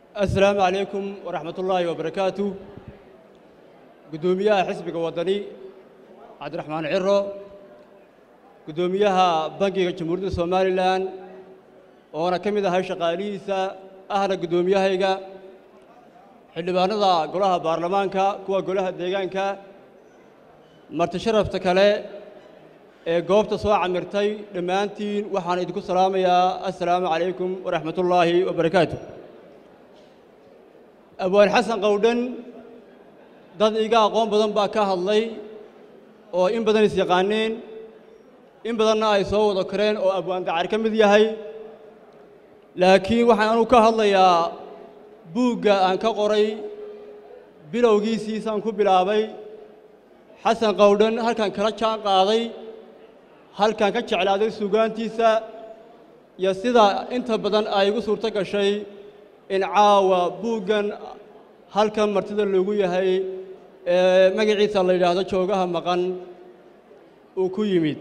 asalaamu calaykum waraxmat ullaahi wabarakaatu guddoomiyaha xisbiga waddani cabdiraxmaan ciro guddoomiyaha bangiga jamhuuriyadda somalilan oona ka mid ahay shaqaalihiisa ahna guddoomiyahayga xildhibaanada golaha baarlamaanka kuwa golaha deegaanka marti sharafta kale ee goobta soo camirtay dhammaantiin waxaan idinku salaamayaa assalaamu calaykum waraxmat ullaahi wabarakaatu abwaan xasan qowdhan dad iga aqoon badan baa ka hadlay oo in badan is yaqaaneen in badanna ay soo wada kareen oo abwaan dacar ka mid yahay laakiin waxaan anugu ka hadlayaa buugga aan ka qoray bilowgiisiisaan ku bilaabay xasan qowdhan halkan kala jaan qaaday halkan ka jeclaaday suugaantiisa iyo sida inta badan ay igu suurto gashay in caawa buuggan halkan martida loogu yahay ee magaciisa la yidhaahdo joogaha maqan uu ku yimid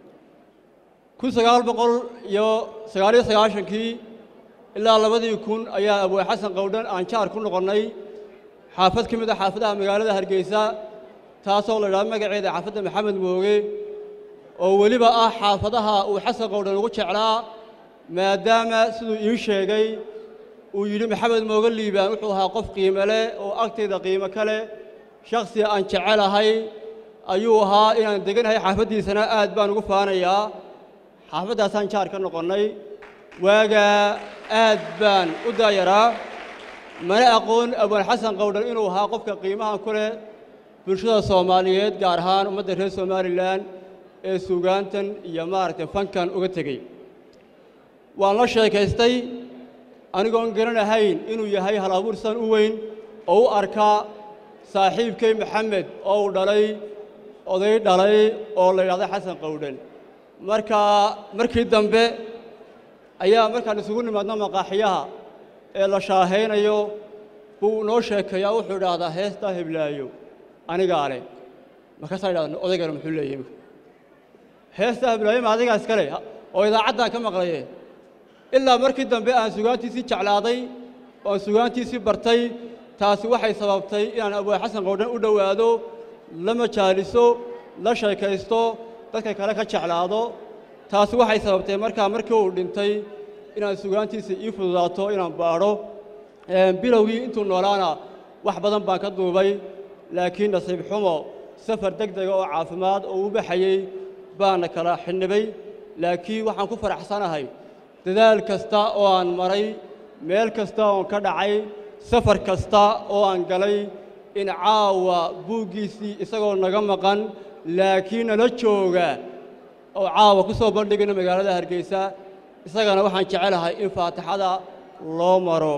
kun sagaal boqol iyo sagaaliyo sagaashankii ilaa labadii kun ayaa abwaa xasan qowdhan aan jaar ku noqonnay xaafad ka mid a xaafadaha magaalada hargeysa taasoo la yidhahdo magaceeda xaafadda maxamed mooge oo weliba ah xaafadaha uu xasan qowdhan ugu jeclaa maadaama siduu ii sheegay uu yidhi maxamed mooge liibaan wuxuu ahaa qof qiime leh oo agtayda qiimo ka leh shakhsi aan jecelahay ayuu ahaa inaan deganahay xaafaddiisana aad baan ugu faanayaa xaafaddaasaan jaar ka noqonnay waagaa aad baan u daayaraa mana aqoon abwaan xasan qowdhan inuu ahaa qofka qiimahan ku leh bulshada soomaaliyeed gaar ahaan ummadda reer somalilan ee suugaantan iyo maaragtay fankan uga tegey waan la sheekaystay anigoon garanahayn inuu yahay hal abuursan u weyn oo u arkaa saaxiibkay maxamed oo uu dhalay oday dhalay oo la yidhahdo xasan qowdhan markaa markii dambe ayaa markaan isugu nimaadno maqaaxiyaha ee la shaahaynayo buu noo sheekeeyaa wuxuu idhaahdaa heestaa heblaayo anigaa leh markaasaa idhahda odaygana muxuu leeyahy heestaa heblaayo ma adigaa iska leh oo idaacaddaan ka maqlaye ilaa markii dambe aan sugaantiisii jeclaaday oo aan sugaantiisii bartay taasi waxay sababtay inaan abwaa xasan qowdhan u dhowaado la majaaliso la sheekaysto dadka kale ka jeclaado taasi waxay sababtay markaa markii uu dhintay inaan sugaantiisa ii fududaato inaan baadho bilowgii intuu noolaana wax badan baan ka duubay laakiin nasiib xumo safar deg dega oo caafimaad oo u baxayey baana kala xidhnibay laakiin waxaan ku faraxsanahay dadaal kasta oo aan maray meel kasta oon ka dhacay safar kasta oo aan galay in caawa buuggiisii isagoo naga maqan laakiin nala jooga oo caawa ku soo bandhigayno magaalada hargeysa isagana waxaan jecelahay in faatixada loo maro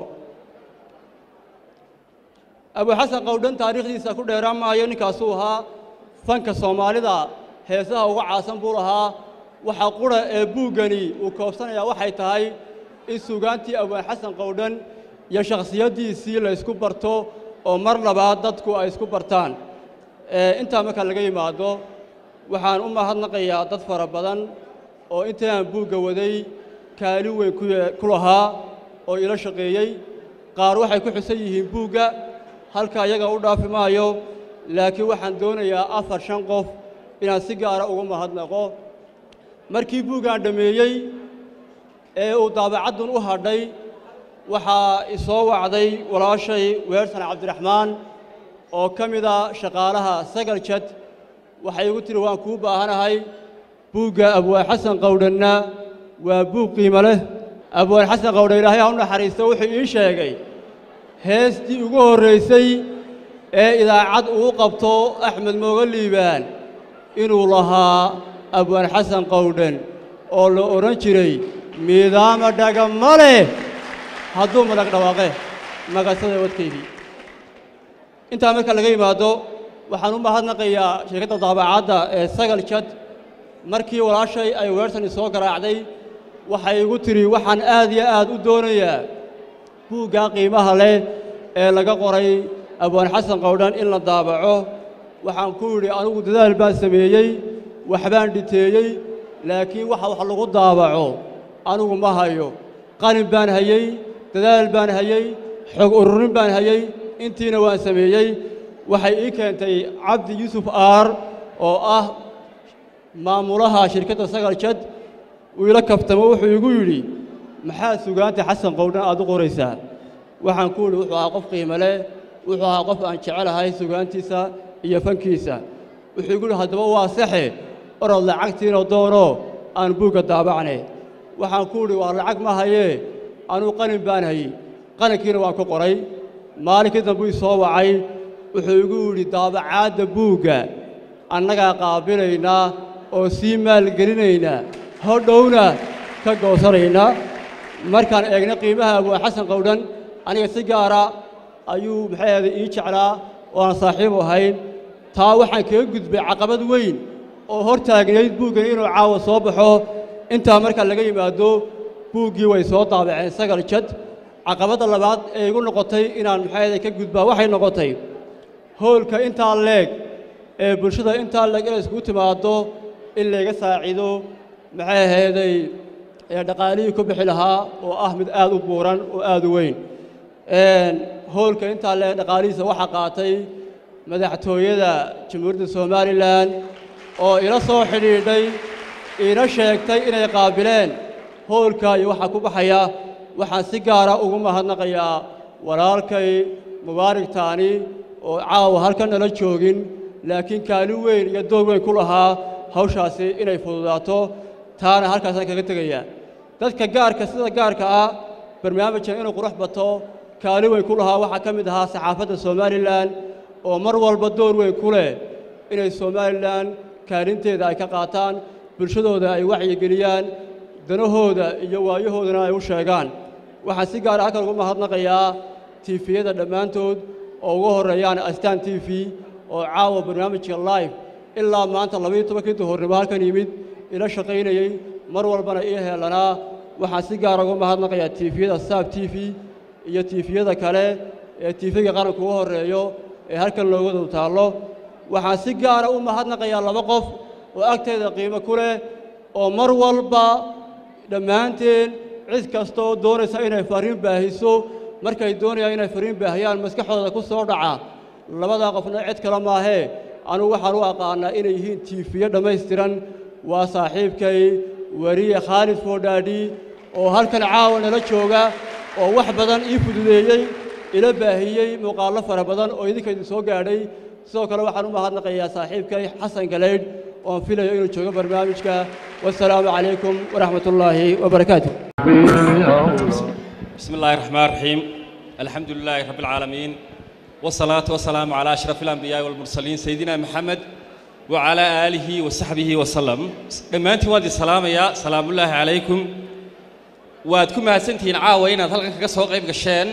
abuxasan qowdhan taariikhdiisa ku dheeraan maayo ninkaasuu ahaa fanka soomaalida heesaha uga caasan buu lahaa waxa qura ee buuggani uu koobsanayaa waxay tahay in suugaantii abwaan xasan qowdhan iyo shakhsiyaddiisii la ysku barto oo mar labaad dadku ay isku bartaan intaa marka laga yimaado waxaan u mahadnaqayaa dad fara badan oo intaan buugga waday kaalin weyn ku lahaa oo ila shaqeeyey qaar waxay ku xusan yihiin buugga halka iyaga u dhaafi maayo laakiin waxaan doonayaa afar shan qof inaan si gaara uga mahadnaqo markii buuggaan dhammeeyey ee uu daabacaddun u hadhay waxaa isoo wacday walaashay weersan cabdiraxmaan oo ka mida shaqaalaha sagal jad waxay igu tihi waan kuu baahanahay buugga abwaan xasan qowdhanna waa buug qiimo leh abwaan xasan qowdhan ilaahay ha u naxariisto wuxuu ii sheegay heestii ugu horraysay ee idaacad uu qabto axmed mooga liibaan inuu lahaa abwaan xasan qowdhan oo la odhan jiray miidaama dhagama leh hadduu madag dhawaaqe magasada wadkaydii intaa marka laga yimaado waxaan u mahadnaqayaa sheekadda daabacadda ee sagal jad markii walaashay ay weersani soo garaacday waxay igu tidhi waxaan aad iyo aad u doonayaa buuggaa qiimaha leh ee laga qoray abwaan xasan qowdhan in la daabaco waxaan ku yidhi anigu dadaal baan sameeyey waxbaan dhiteeyey laakiin waxa wax lagu daabaco anigu ma hayo qalin baan hayey dadaal baan hayey xog ururin baan hayey intiina waan sameeyey waxay ii keentay cabdi yuusuf aar oo ah maamulaha shirkadda sagal jad uu ila kaftamo wuxuu igu yidhi maxaad sugaanta xasan qowdhan aad u qoraysaa waxaan ku yidhi wuxuu ahaa qof qiimo leh wuxuu ahaa qof aan jecelahay sugaantiisa iyo fankiisa wuxuu igu yidhi haddaba waa saxe orod lacagtiina doono aan buugga daabacne waxaan ku yidhi waa lacag ma hayee anuu qalin baan hayey qalinkiina waan ku qoray maalinkii dambe ii soo wacay wuxuu igu yidhi daabacaadda buugga annagaa qaabilaynaa oo sii maalgelinaynaa hodhowna ka goosanaynaa markaan eegna qiimaha abwaan xasan qowdhan aniga si gaara ayuu maxay ahday ii jeclaa oo aan saaxiib ahayn taa waxaan kaga gudbay caqabad weyn oo hor taagnayd buuggani inuu caawa soo baxo intaa markaa laga yimaado buuggii way soo daabaceen sagal jad caqabadda labaad ee igu noqotay inaan maxay ahday ka gudbaa waxay noqotay hoolka intaa leeg ee bulshada intaa leeg inay iskugu timaaddo in layga saacido maxay ahayday ee dhaqaalihii ku bixi lahaa oo ah mid aad u buuran oo aad u weyn hoolka intaa leeg dhaqaalihiisa waxaa qaatay madaxtooyada jamhuuriyadda somalilan oo ila soo xidhiidhay iina sheegtay inay qaabileen hoolka iyo waxaa ku baxaya waxaan si gaara ugu mahadnaqayaa walaalkay mubaarig taani oo caawa halkan nala joogin laakiin kaalin weyn iyo door weyn ku lahaa hawshaasi inay fududaato taana halkaasaan kaga tegayaa dadka gaarka sida gaarka ah barnaamijkan inuu qurux bato kaalin weyn ku lahaa waxaa ka mid ahaa saxaafadda somalilan oo mar walba door weyn ku leh inay somalilan kaalinteeda ay ka qaataan bulshadooda ay wacyigeliyaan danahooda iyo waayahoodana ay u sheegaan waxaan si gaara halkan ugu mahadnaqayaa tiifiyada dhammaantood oo ugu horreeyaan astaan t v oo caawa barnaamijka live ilaa maanta labaiyo tobankii duhurnimo halkan yimid ila shaqaynayey mar walbana ii heelanaa waxaan si gaara ugu mahadnaqayaa tiifiyada saab t v iyo tiifiyada kale ee tiifiga qaranka ugu horreeyo ee halkan looga dul taallo waxaan si gaara u mahadnaqayaa laba qof oo agteeda qiimo ku leh oo mar walba dhammaanteen cid kasta oo doonaysa inay fariin baahiso markay doonayaan inay fariin baahiyaan maskaxdooda ku soo dhaca labadaa qofna cid kale maahee anugu waxaan u aqaanaa inay yihiin tiifiyo dhammaystiran waa saaxiibkay weriye khaalid foodhaadhi oo halkan caawa nala jooga oo wax badan ii fududeeyey ila baahiyey muuqaallo fara badan oo idinka idin soo gaadhay sidoo kale waxaan u mahadnaqayaa saaxiibkay xasan galaydh oon filayo inuu joogo barnaamijka wasalaamu calaykum waraxmat ullaahi wabarakaatu بسم الله الرحمن الرحيم الحمد لله رب العالمين والصلاة والسلام على أشرف الأنبياء والمرسلين سيدنا محمد وعلى آله وصحبه وسلم دمانتي وادي السلام يا سلام الله عليكم وادكم هاسنتين عاوين هلقا كسو قيب قشين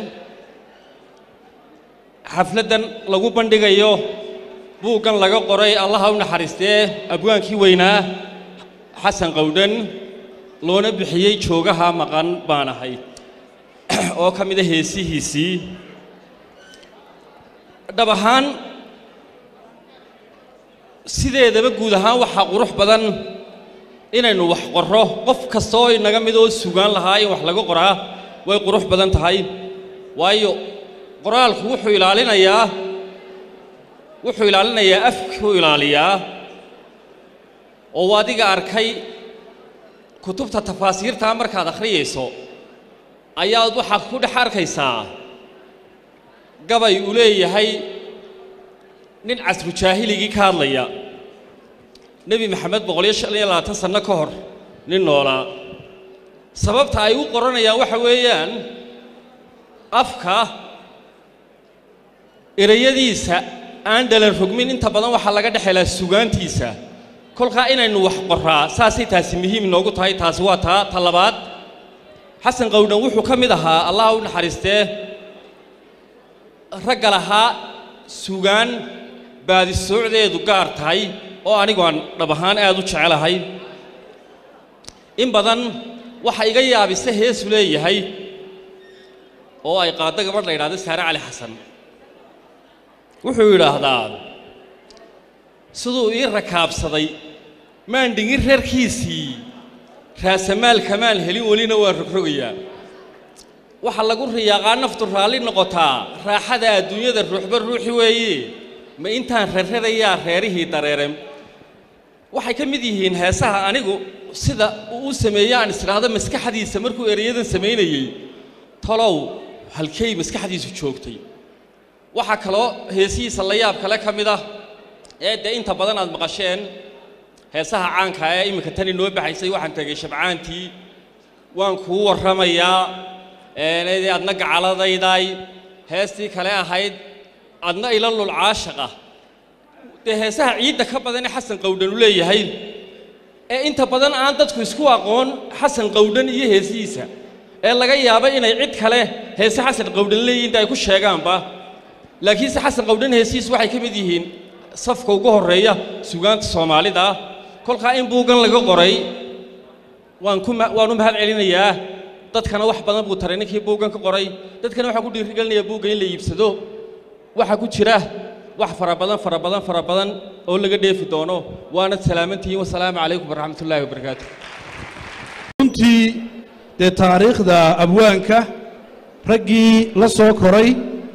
حفلة لغو بندقيو بوغان لغا قري الله ونحرسته أبوان كي وينا حسن قودن loona bixiyey joogaha maqan baan ahay oo ka mid a heesihiisii dhab ahaan sideedaba guud ahaan waxaa qurux badan inaynu wax qorro qof kasta oo inaga mid oo sugaan lahaa in wax laga qoraa way qurux badan tahay waayo qoraalku wuxuu ilaalinayaa wuxuu ilaalinayaa afkuu ilaaliyaa oo adiga arkay kutubta tafaasiirtaa markaad akhriyayso ayaad waxaad ku dhex arkaysaa gabay uu leeyahay nin casru jaahiligii ka hadlaya nebi maxamed boqoliyo shan iyo labaatan sanno ka hor nin noolaa sababta ay u qoranayaan waxa weeyaan afka erayadiisa aan dhalan rogmin inta badan waxaa laga dhex helaa sugaantiisa kolkaa inaynu wax qoraa saasay taasi muhiim inoogu tahay taasi waa taa ta labaad xasan qowdhan wuxuu ka mid ahaa allah u naxariistee ragga lahaa sugaan baadisoocdeedu gaar tahay oo anigu aan dhab ahaan aad u jecelahay in badan waxa iga yaabisa heesu leeyahay oo ay qaaddo gabadh la yidhahdo saare cali xasan wuxuu yidhaahdaa siduu ii rakaabsaday maan dhingin reerkiisii raasamaal kamaan helin welina waan rogrogayaa waxaa lagu riyaaqaa naftu raalli noqotaa raaxada adduunyada ruuxba ruuxi weeye ma intaan rarradayaa reerihii dareeren waxay ka mid yihiin heesaha anigu sida uu u sameeye aan isdhaahdo maskaxdiisa markuu ereyadan samaynayey talow halkay maskaxdiisu joogtay waxaa kaloo heesihiisa la yaab kale ka mid ah ee dee inta badan aad maqasheen heesaha caanka ee iminka tan inoo baxaysay waxaan tegay shabcaantii waan kuu warramayaa eenaydii adna gacaladaydaay heestii kale ahayd adna ila lul caashaqa dee heesaha ciidda ka badan ee xasan qawdhan u leeyahay ee inta badan aan dadku isku aqoon xasan qawdhan iyo heesihiisa ee laga yaabo inay cid kale heese xasan qawdhan leeyihin ay ku sheegaanba laakiinse xasan qawdhan heesihiisu waxay ka mid yihiin safka ugu horreeya sugaanta soomaalida ah kolkaa in buuggan laga qoray waan ku waan u mahad celinayaa dadkana wax badan buu taray ninkii buuggan ka qoray dadkana waxaan ku dhiirigelinayaa buugga in la iibsado waxaa ku jira wax fara badan fara badan fara badan oo laga dheefi doono waanad salaamantihiin wasalaamu calaykum waraxmatullaahi wabarakaatu runtii dee taariikhda abwaanka raggii la soo koray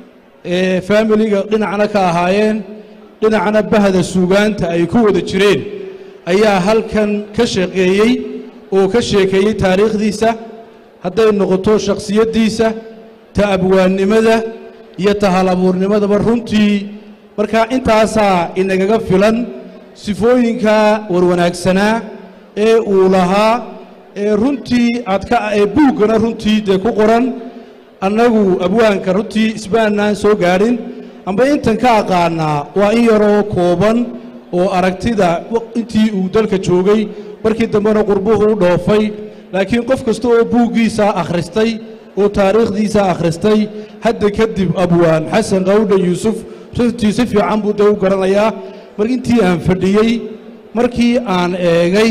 ee faamiliga dhinacna ka ahaayeen dhinacna bahda suugaanta ay ku wada jireen ayaa halkan ka shaqeeyey oo ka sheekeeyey taariikhdiisa hadday noqoto shakhsiyaddiisa ta abwaannimada iyo ta hal abuurnimadaba runtii markaa intaasaa inagaga filan sifooyinka warwanaagsanaa ee uu lahaa ee runtii aad ka ee buuggana runtii dee ku qoran annagu abwaanka runtii isbaannaan soo gaadhin amba intan ka aqaannaa waa in yaroo kooban oo aragtida intii uu dalka joogay markii dambena qurbuhu u dhoofay laakiin qof kasta oo buuggiisa akhristay oo taariikhdiisa akhristay hadda kadib abwaan xasan qawdhan yuusuf runtii si fiican buu dee u garanayaa mar intii aan fadhiyey markii aan eegay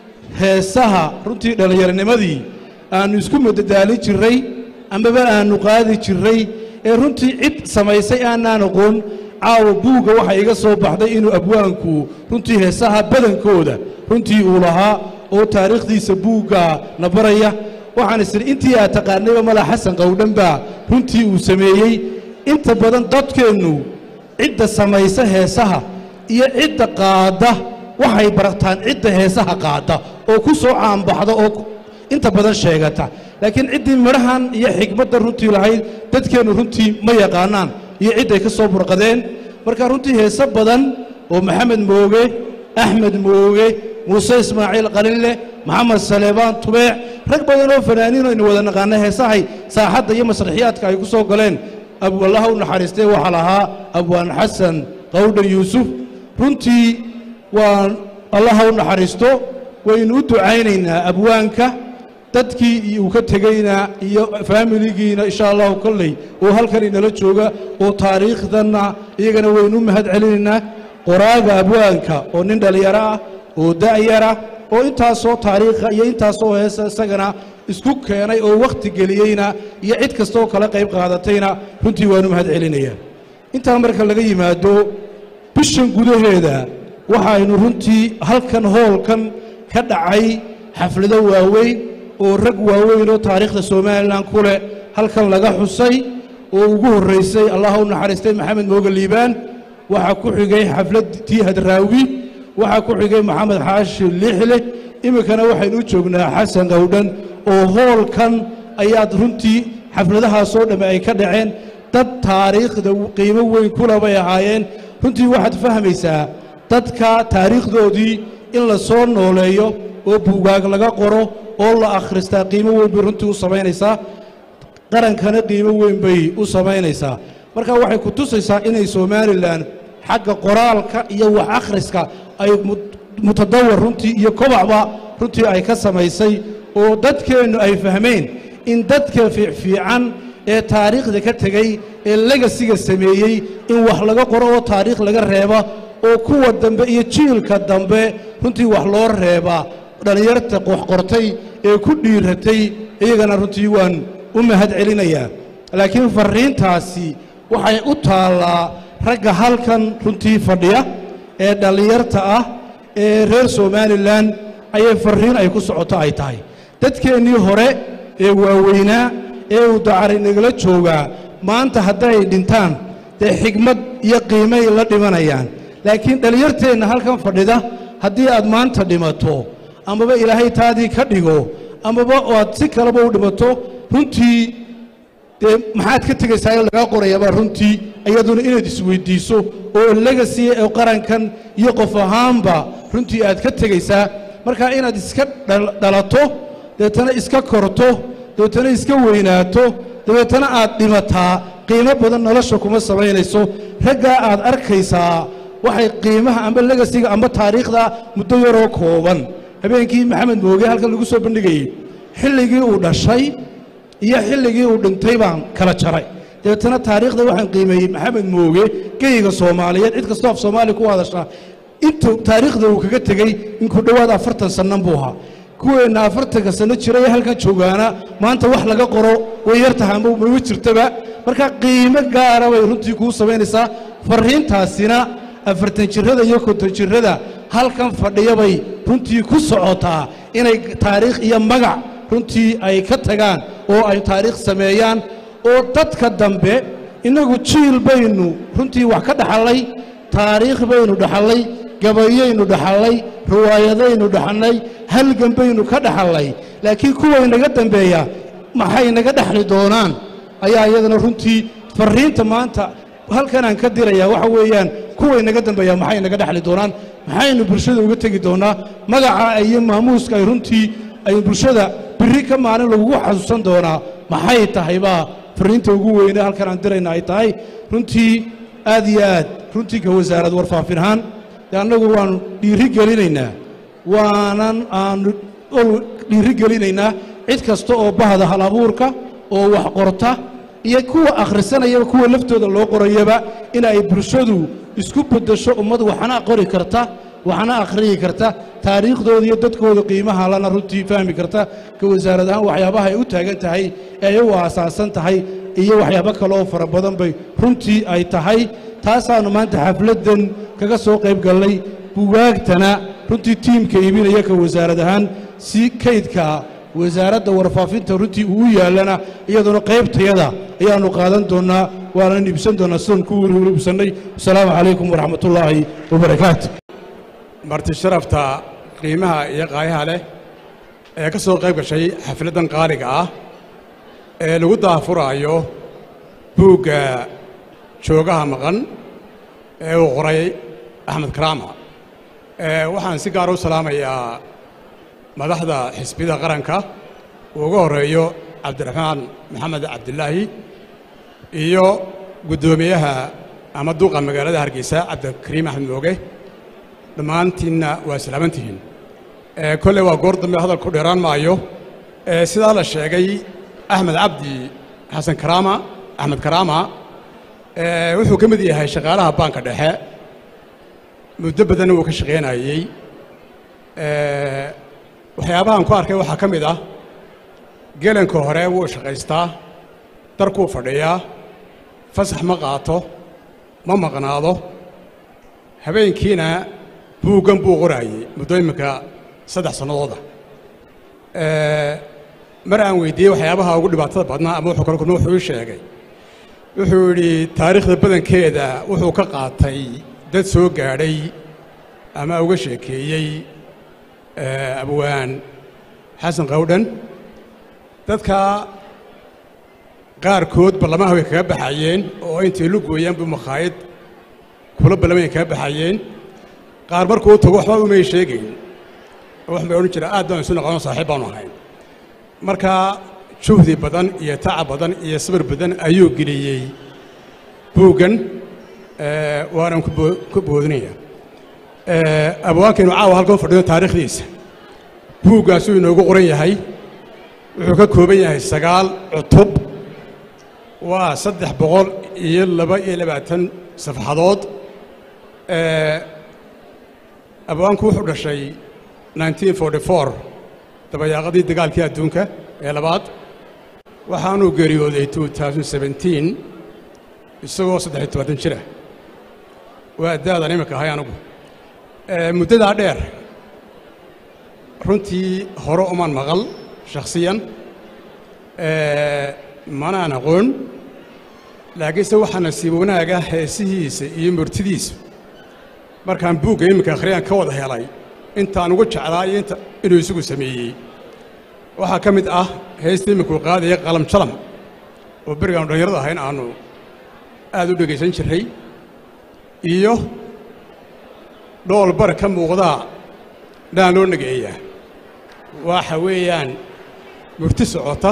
heesaha runtii dhallinyaronimadii aannu isku madadaalin jirray amaba aannu qaadi jirray ee runtii cid samaysay aanaan aqoon caawa buugga waxaa iga soo baxday inuu abwaanku runtii heesaha badankooda runtii uu lahaa oo taariikhdiisa buugga na baraya waxaan isiri intii aad taqaanayba mala xasan qawdhan baa runtii uu sameeyey inta badan dadkeennu cidda samaysa heesaha iyo cidda qaadda waxay bartaan cidda heesaha qaadda oo ku soo caanbaxda oo inta badan sheegata laakiin ciddii midhahan iyo xigmadda runtii lahayd dadkeennu runtii ma yaqaanaan iyo cidday ka soo burqadeen marka runtii heese badan oo maxamed mooge axmed mooge muuse ismaaciil qalinle maxamed saleebaan tubeec rag badan oo fanaaniin aynu wada naqaana heesahay saaxadda iyo masraxiyaadka ay ku soo galeen allaha u naxariistee waxaa lahaa abwaan xasan qawdhan yuusuf runtii waan allaha u naxariisto waynu u ducaynaynaa abwaanka dadkii uu ka tegeyna iyo faamiligiina insha allahu kolley oo halkan inala jooga oo taariikhdanna iyagana waynu u mahad celinaynaa qoraaga abwaanka oo nin dhallinyaro ah oo da'yara oo intaasoo taariikha iyo intaasoo heesa isagana isku keenay oo wakhti geliyeyna iyo cid kastooo kala qayb qaadatayna runtii waanu mahad celinayaa intaa marka laga yimaado bishan gudaheeda waxaynu runtii halkan hoolkan ka dhacay xaflado waaweyn oo rag waaweyn oo taariikhda somalilan ku leh halkan laga xusay oo ugu horraysay allaha u naxariistay maxamed mooge liibaan waxaa ku xigay xafladtii hadraawi waxaa ku xigay maxamed xaashi lixle iminkana waxaynu u joognaa xasan qawdhan oo hoolkan ayaad runtii xafladahaasoo dhamme ay ka dhaceen dad taariikhda qiimo weyn kula bay ahaayeen runtii waxaad fahmaysaa dadka taariikhdoodii in la soo nooleeyo oo buugaag laga qoro oo la akhristaa qiimo weyn bay runtii u samaynaysaa qarankana qiimo weyn bay u samaynaysaa marka waxay ku tusaysaa inay somalilan xagga qoraalka iyo wax akhriska ay mutadawar runtii iyo kobacba runtii ay ka samaysay oo dadkeennu ay fahmeen in dadka fiicfiican ee taariikhda ka tegey ee legasiga sameeyey in wax laga qoro oo taariikh laga reeba oo kuwa dambe iyo jiilka dambe runtii wax loo reebaa dhallinyarta wax qortay ee ku dhiiratay iyagana runtii waan u mahad celinayaa laakiin farriintaasi waxay u taallaa ragga halkan runtii fadhiya ee dhallinyarta ah ee reer somalilan ayay farriin ay ku socoto ay tahay dadkeennii hore ee waaweynaa ee uu dacari nagala joogaa maanta hadday dhintaan dee xigmad iyo qiimay la dhimanayaan laakiin dhallinyarteenna halkan fadhida haddii aad maanta dhimato amaba ilaahay taadii ka dhigo amaba aad si kaleba u dhimato runtii dee maxaad ka tegaysaa in lagaa qorayaabaa runtii iyaduna inaad isweyddiiso oo legasi ee qarankan iyo qof ahaanba runtii aad ka tegaysaa marka inaad iska dhal- dhalato dabeetana iska korto dabeetana iska weynaato dabeetana aad dhimataa qiimo badan nolosha kuma samaynayso raggaa aad arkaysaa waxay qiimaha amba legasiga amba taariikhda muddo yaroo kooban habeenkii maxamed mooge halkan lagu soo bandhigayey xilligii uu dhashay iyo xilligii uu dhintay baan kala jaray dabeetana taariikhda waxaan qiimeeyey maxamed mooge geyga soomaaliyeed cid kastoo af soomaaliya ku hadasha intuu taariikhda uu kaga tegey in ku dhowaad afartan sannan buu ahaa kuweenna afartanka sanno jira ee halkan joogaana maanta wax laga qoro way yar tahay ama mama jirtaba marka qiimo gaara bay runtii kuu samaynaysaa farriintaasina afartan jirrada iyo konton jirrada halkan fadhiya bay runtii ku socotaa inay taariikh iyo magac runtii ay ka tagaan oo ay taariikh sameeyaan oo dadka dambe innagu jiil baynu runtii wax ka dhaxallay taariikh baynu dhaxallay gabayaynu dhaxallay riwaayadaynu dhaxallay halgan baynu ka dhaxallay laakiin kuway naga dambeeya maxay naga dhexli doonaan ayaa iyadana runtii farriinta maanta halkanaan ka dirayaa waxa weeyaan kuway naga dambeeya maxay naga dhexli doonaan maxaynu bulshada uga tegi doonaa magaca iyo maamuuska ay runtii ay bulshada birri ka maalin lagugu xasuusan doonaa maxay tahay baa farriinta ugu weyne halkan aan dirayna ay tahay runtii aad iyo aad runtii ka wasaarad warfaafin ahaan dee annagu waannu dhiiri gelinaynaa waanan aanu ol dhiiri gelinaynaa cid kasta oo bahda hal abuurka oo wax qorta iyo kuwa akhrisanayaba kuwa laftooda loo qorayaba in ay bulshadu isku beddesho ummad waxna qori karta waxna akhriyi karta taariikhdooda iyo dadkooda qiimaha lana runtii fahmi karta ka wasaarad ahaan waxyaabaha ay u taagan tahay ee ay u aasaasan tahay iyo waxyaabo kale oo fara badan bay runtii ay tahay taasaannu maanta xafladdan kaga soo qayb gallay bugaagtana runtii tiimka iibinaya ka wasaarad ahaan si kaydka wasaaradda warfaafinta runtii uu u yaallana iyaduna qaybtayada ayaannu qaadan doonnaa waanan iibsan doonnaa sidan ku iibsannay wasalaamu calaykum waraxmatullaahi wabarakaatu marti sharafta qiimaha iyo qaayaha leh ee ka soo qayb gashay xafladdan qaaliga ah ee lagu daafuraayo buugga joogaha maqan ee uu qoray axmed karaama ee waxaan si gaar u salaamayaa madaxda xisbiyada qaranka uu uga horreeyo cabdiraxmaan maxamed cabdilaahi iyo guddoomiyaha ama duuqa magaalada hargeysa cabdikariim axmed mooge dhammaantiinna waa salaamantihiin ee kolley waa goor dambe hadal ku dheeraan maayo ee sidaa la sheegay axmed cabdi xasan karaama axmed karaama ee wuxuu ka mid yahay shaqaalaha baanka dhexe muddo badanna wuu ka shaqaynayey ee waxyaabahan ku arkay waxaa ka mid ah gelanka hore wuu shaqaystaa darkuu fadhiyaa fasax ma qaato ma maqnaado habeenkiina buuggan buu qoraayey muddo imminka saddex sannadooda mar aan weydiiyey waxyaabaha ugu dhibaatada badnaa ama wuxuu kala kulma wuxuu ii sheegay wuxuu yidhi taariikhda badankeeda wuxuu ka qaatay dad soo gaadhay ama uga sheekeeyey abwaan xasan qawdhan dadka qaarkood ballamaha way kaga baxayeen oo intay lu gooyaan buu makhaayad kula ballamay kaga baxayeen qaar markuu tago waxba umay sheegayn oo wax bay odhan jiraan aad baan isu noqono saaxiib baanu ahayn marka juhdi badan iyo tacab badan iyo sabir badan ayuu geliyey buuggan waanan ku boodinaya abwaankeenu caawa halkan fadhiyo taariikhdiisa buuggaasuu inoogu qoran yahay wuxuu ka kooban yahay sagaal cutub waa saddex boqol iyo laba iyo labaatan safxadood abwaanku wuxuu dhashay dabayaaqadii dagaalkii adduunka ee labaad waxaanuu geeriyooday isagoo saddex tobaatan jira waa da'dan iminka ahay anigu muddadaa dheer runtii hore uman maqal shakhsiyan manaan aqoon laakiinse waxaa nasiib wanaaga heesihiisa iyo murtidiisa markaan buugga iminka akhriyaan ka wada helay intaan ugu jeclaa iyo inta inuu isagu sameeyey waxaa ka mid ah heesta iminkuu qaadaya qalam jalam oo berigaanu dhallinyarada ahayn aanu aad u dhegaysan jirray iyo dhool bar ka muuqdaa dhaan loo nageeyaa waxa weeyaan murti socota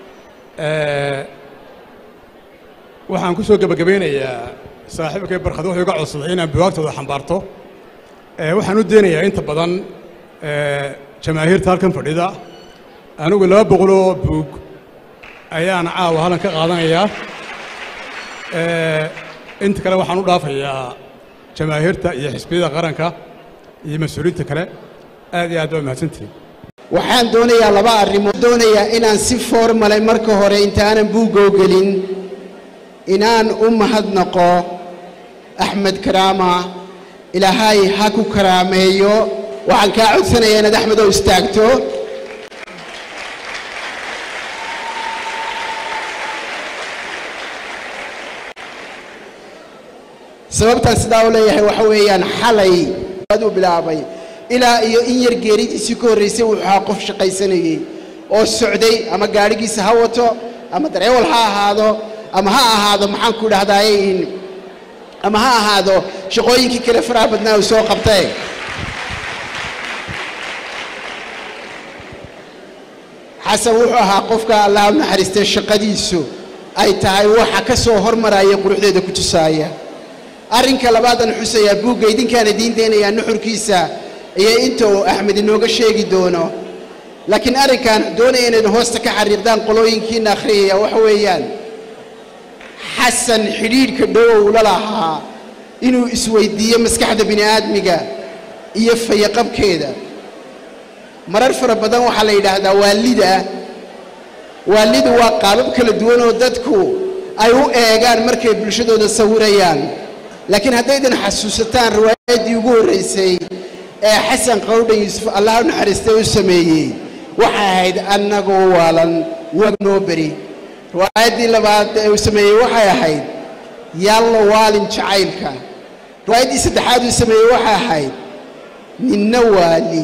waxaan ku soo gebagabaynayaa saaxiibkay barkhad wuxuu iga codsaday inaan buwaagtooda xambaarto waxaan u deenayaa inta badan jamaahiirta halkan fadhida anigu laba boqoloo buug ayaan caawa halkan ka qaadanayaa inta kale waxaan u dhaafayaa jamaahiirta iyo xisbiyada qaranka iyo mas-uuliyiinta kale aad iyo aad baa mahadsantihin waxaan doonayaa laba arrimood doonayaa inaan si foormalay marka hore intaanan buuggoo gelin inaan u mahadnaqo axmed karaama ilaahay ha ku karaameeyo waxaan kaa codsanayaa inaad axmed oo istaagto sababtaan sidaa u leeyahay waxa weeyaan xalay u bilaabay ilaa iyo in yar geeridiisii ka horraysay wuxuu ahaa qof shaqaysanayey oo socday ama gaadhigiisa ha wato ama dareewal ha ahaado ama ha ahaado maxaan ku dhahdaay ama ha ahaado shaqooyinkii kale faraha badnaa uu soo qabtay xasan wuxuu ahaa qofka allaha u naxariistay shaqadiisu ay tahay waxa ka soo hormaraya quruxdeeda ku tusaaya arrinka labaadaan xusayaa buugga idinkaan idiin daynayaa nuxurkiisa iyo inta uu axmed inooga sheegi doono laakiin arrinkan doonaya inayd hoosta ka xariiqdaan qolooyinkiina akhriyaya waxa weeyaan xasan xidhiidhka dhowow la lahaa inuu isweyddiiyo maskaxda bini aadmiga iyo fayaqabkeeda marar fara badan waxaa la yidhaahdaa waalida waalidu waa qaabab kala duwan oo dadku ay u eegaan markay bulshadooda sawirayaan laakiin haddaydan xasuusataan riwaayaddii ugu horraysay ee xasan qawdhan yuusuf allaha u naxariistay u sameeyey waxay ahayd annagoo waalan wag noo beri riwaayaddii labaad ee uu sameeyey waxay ahayd yaallo waalin jacaylka riwaayaddii saddexaad uu sameeyey waxay ahayd ninna waali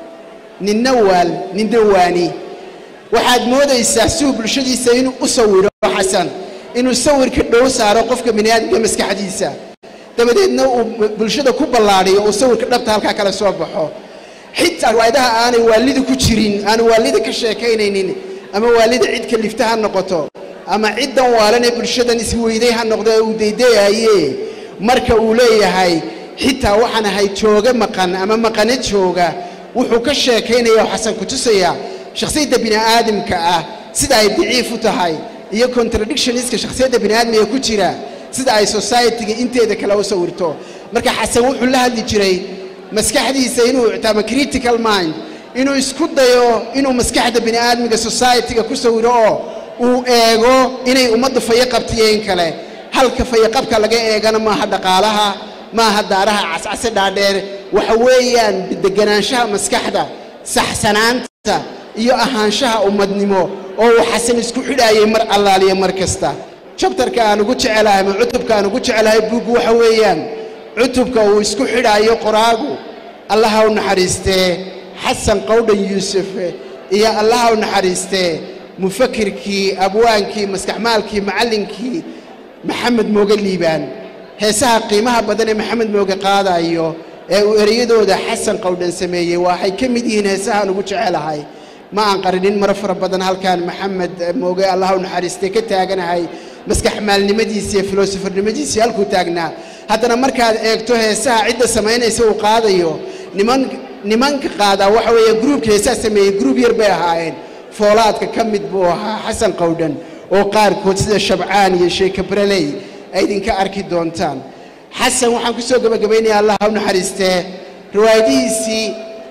ninna waal ninna waani waxaad moodaysaa siuu bulshadiisa inuu u sawiro xasan inuu sawirka dhow saaro qofka biniaadamka maskaxdiisa dabadeedna uu bulshada ku ballaadhiyo uu sawirka dhabta halkaa kala soo baxo xitaa riwaayadaha aanay waalida ku jirin aanu waalida ka sheekaynaynin ama waalida cid kalifta ha noqoto ama ciddan waalan ee bulshadan isweyday ha noqdo ee uu daydayaye marka uu leeyahay xitaa waxaan ahay jooga maqan ama maqane jooga wuxuu ka sheekaynaya oo xasan ku tusaya shakhsiyadda bini'aadamka ah sida ay daciif u tahay iyo contradictioniska shakhsiyadda bini'aadmiga ku jira sida ay societyga inteeda kale u sawirto marka xasan wuxuu la hadli jiray maskaxdiisa inuu ictaamo critical mind inuu isku dayo inuu maskaxda bini'aadmiga societyga ku sawiro oo uu eego inay ummadda fayo qabtiyeen kale halka fayaqabka laga eegana maaha dhaqaalaha maaha daaraha cascase dhaadheer waxa weeyaan deganaanshaha maskaxda saxsanaanta iyo ahaanshaha ummadnimo oo uu xasan isku xidhaayay mar allaaliyo mar kasta jabtarka aan ugu jecelahay ama cutubka aan ugu jecelahay buuggu waxa weeyaan cutubka uu isku xidhaayo qoraagu allaha u naxariistee xasan qawdhan yuusuf iyo allaha u naxariistee mufakirkii abwaankii maskaxmaalkii macallinkii maxamed mooge liibaan heesaha qiimaha badan ee maxamed mooge qaadayo ee uu ereyadooda xasan qawdhan sameeyey waxay ka mid yihiin heesahaan ugu jecelahay ma aan qarinin maro fara badan halkaan maxamed mooge allaha u naxariistee ka taaganahay maskax maalnimadiisi iyo filosofernimadiisii halkuu taagnaa haddana markaad eegto heesaha cidda samaynaysa uu qaadayo niman nimanka qaadaa waxa weeye gruubka heesaha sameeyey gruub yar bay ahaayeen foolaadka ka mid buu ahaa xasan qawdhan oo qaarkood sida shabcaan iyo sheeka bareley ay idinka arki doontaan xasan waxaan ku soo gebagabaynayaa allah ha u naxariistee riwaayadihiisii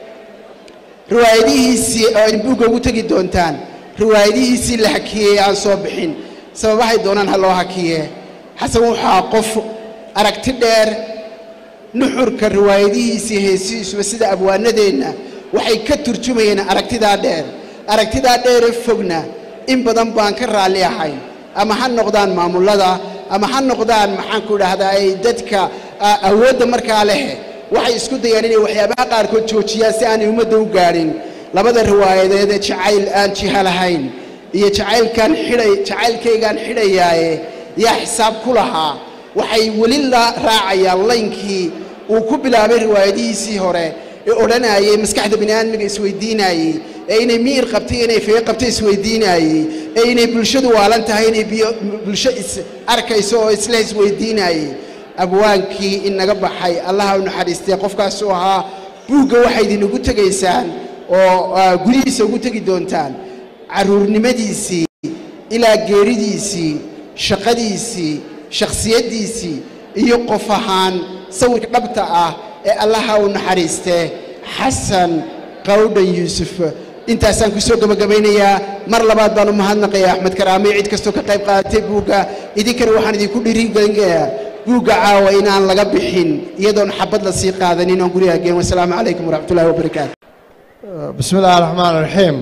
riwaayadihiisii oo ay buugga ugu tegi doontaan riwaayadihiisii la hakiyey aan soo bixin sababahay doonaan ha loo hakiye xasan waxaa qof aragti dheer nuxurka riwaayadihiisii heesihiisuba sida abwaanadeenna waxay ka turjumayeen aragtidaa dheer aragtidaa dheere fogna in badan baan ka raalli ahayn ama ha noqdaan maamullada ama ha noqdaan maxaan ku idhaahdaa ay dadka a- awoodda markaa leh waxay isku dayaan inay waxyaabaha qaarkood joojiyaan si aanay ummadda u gaadhin labada riwaayadeed ee jacayl aan jiha lahayn iyo jacaylkan xidhay jacaylkaygaan xidhayaaye yaa xisaab ku lahaa waxay weli la raacayaan laynkii uu ku bilaabay riwaayadihiisii hore ee odhanayay maskaxda bini'aadmiga isweydiinayey ee inay miyir qabtay inay fee qabtay isweydiinayey ee inay bulshadu waalan tahay inay biyo- bulsho is arkayso oo isla isweydiinayey abwaankii inaga baxay allaha u naxariistee qofkaasuu ahaa buugga waxay idinugu tegaysaan oo ah, gurihiisa ugu tegi doontaan carruurnimadiisii ilaa geeridiisii shaqadiisii shakhsiyaddiisii iyo qof ahaan sawirka dhabta ah ee allaha u naxariistee xasan qawdhan yuusuf intaasaan ku soo gebagabaynayaa mar labaad baan u mahadnaqayaa axmed karaame cid kastoo ka qayb qaadatay buugga idinkana waxaan idinku dhiirigelinayaa buugga caawa inaan laga bixin iyadoon xabad la sii qaadanin oon guriga geen wasalaamu calaykum waraxmatullahi wabarakaatu بسم الله الرحمن الرحيم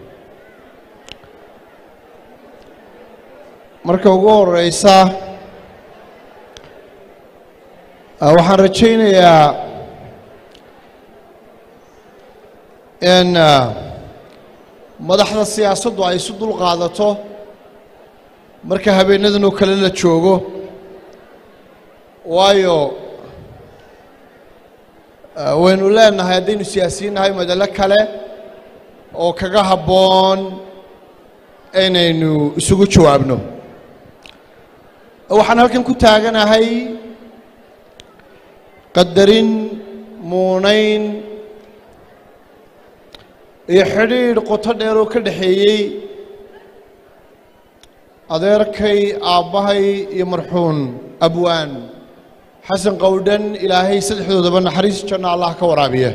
marka ugu horeysa ah, waxaan rajaynayaa in ah, madaxda siyaasaddu ay isu dul qaadato marka habeenadan oo kale la joogo waayo ah, waynu leenahay haddaynu siyaasiyiin nahay madalo kale oo kaga habboon inaynu isugu jawaabno waxaan halkan ku taaganahay qadarin muunayn iyo xidhiidh qoto dheer oo ka dhexeeyey adeerkay aabbahay iyo marxuun abwaan xasan qowdhan ilaahay saddexdoodaba naxariis janno allah ka waraabiya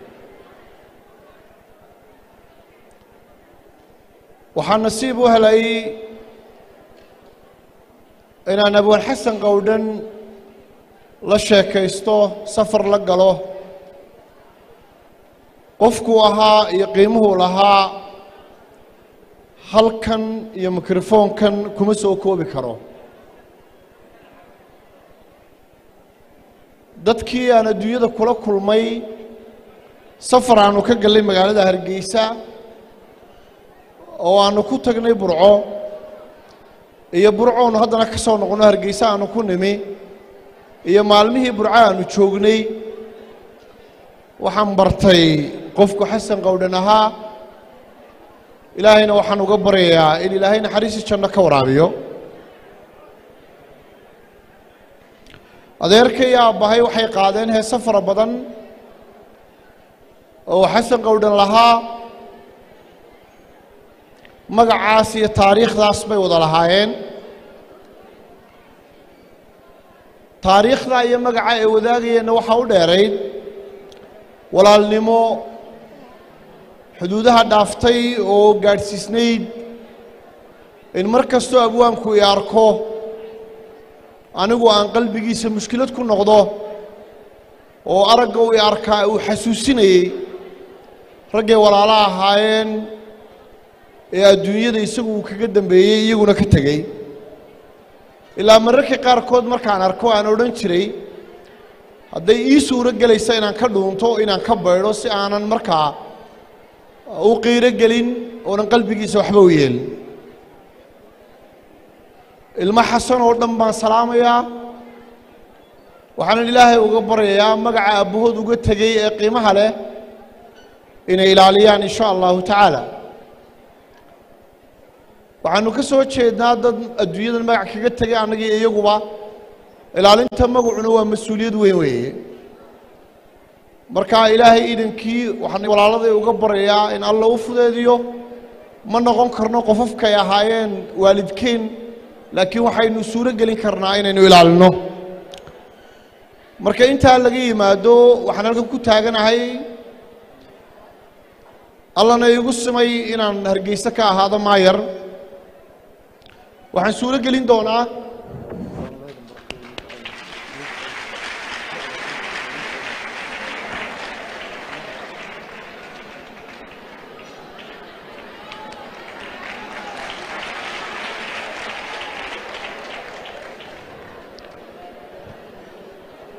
waxaa nasiib u helay inaan abwaan xasan qowdhan la sheekaysto safar la galo qofkuu ahaa iyo qiimuhuu lahaa halkan iyo mikrofoonkan kuma soo koobi karo dadkii aan adduunyada kula kulmay safar aanu ka gallay magaalada hargeysa oo aanu ku tagnay burco iyo burcoonu haddana ka soo noqonno hargeysa aanu ku nimi iyo maalmihii burco aanu joognay waxaan bartay qofku xasan qowdhan ahaa ilaahayna waxaan uga baryayaa in ilaahay naxariisi janno ka waraabiyo adeerka iyo aabbahay waxay qaadeen heese fara badan oo xasan qowdhan lahaa magacaas iyo taariikhdaas bay wada lahaayeen taariikhda iyo magaca ay wadaagayeenna waxaa u dheerayd walaalnimo xuduudaha dhaaftay oo gaadhsiisnayd in mar kastoo abwaanku i arko anigu aan qalbigiisa mushkilad ku noqdo oo aragga u i arkaa uu xasuusinayey raggay walaalo ahaayeen ee adduunyada isagu uu kaga dambeeyey iyaguna ka tegey ilaa mararka qaarkood markaan arko aan odhan jiray hadday ii suuro gelaysa inaan ka dhuunto inaan ka baydho si aanan markaa u qiiro gelin oonan qalbigiisa waxba u yeelin ilmo xasan oo dhan baan salaamayaa waxaanan ilaahay uga baryayaa magaca abbahood uga tegey ee qiimaha leh inay ilaaliyaan in sha allahu tacaala waxaanu ka soo jeednaa dad adduunyadan magac kaga tegay annagii iyaguba ilaalinta magacuna waa mas-uuliyad weyn weeye marka ilaahay iidankii waxaan walaaladay uga baryayaa in alla u fudeediyo ma noqon karno qofafkay ahaayeen waalidkeen laakiin waxaynu suuro gelin karnaa inaynu ilaalino marka intaa laga yimaado waxaan halkan ku taaganahay allana igu simay inaan hargeyse ka ahaado maayar waxaan suuro gelin doonaa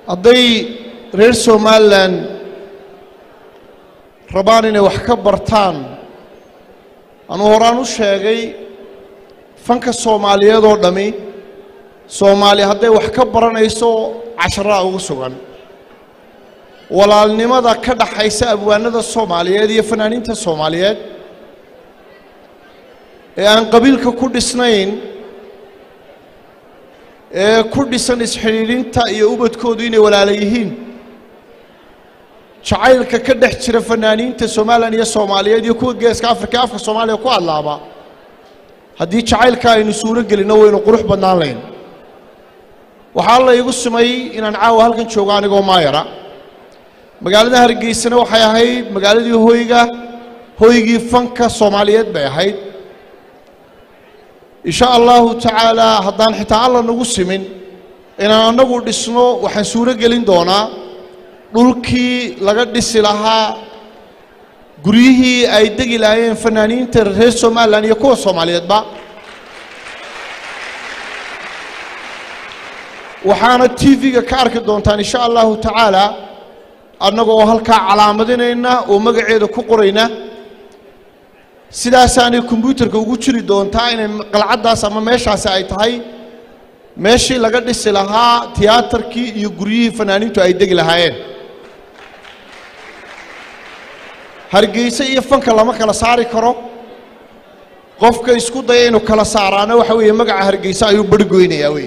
hadday reer somalilan rabaan inay wax ka bartaan anuu horaan u sheegay fanka soomaaliyeed oo dhammi soomaali hadday wax ka baranayso casharaa ugu sugan walaalnimada ka dhaxaysa abwaanada soomaaliyeed iyo fanaaniinta soomaaliyeed ee aan qabiilka ku dhisnayn ee ku dhisan isxidhiidhinta iyo ubadkoodu inay walaala yihiin jacaylka ka dhex jira fanaaniinta somalilan iyo soomaaliyeed iyo kuwa geeska afrika afka soomaaliya ku hadlaaba haddii jacaylka aynu suuro gelinno waynu qurux badnaan layn waxaa la igu sumay inaan caawa halkan joogo anigoo maayara magaalada hargeysana waxay ahayd magaaladii hoyga hoygii fanka soomaaliyeed bay ahayd insha allahu tacaalaa haddaan xitaa alla nagu simin inaan annagu dhisno waxaan suuro gelin doonaa dhulkii laga dhisi lahaa guryihii ay degi lahaayeen fanaaniinta reer somalilan iyo kuwa soomaaliyeedba waxaana t v-ga ka arki doontaan insha allahu tacaala annaga oo halkaa calaamadinayna oo magaceeda ku qorayna sidaasaanay kombyuutarka ugu jiri doontaa inay qalcaddaas ama meeshaasi ay tahay meeshii laga dhisi lahaa tiyaatarkii iyo guryihii fanaaniintu ay degi lahaayeen hargeyse iyo fanka lama kala saari karo qofka isku daya inuu kala saaraana waxa weeye magaca hargeyse ayuu barhgoynayaa wey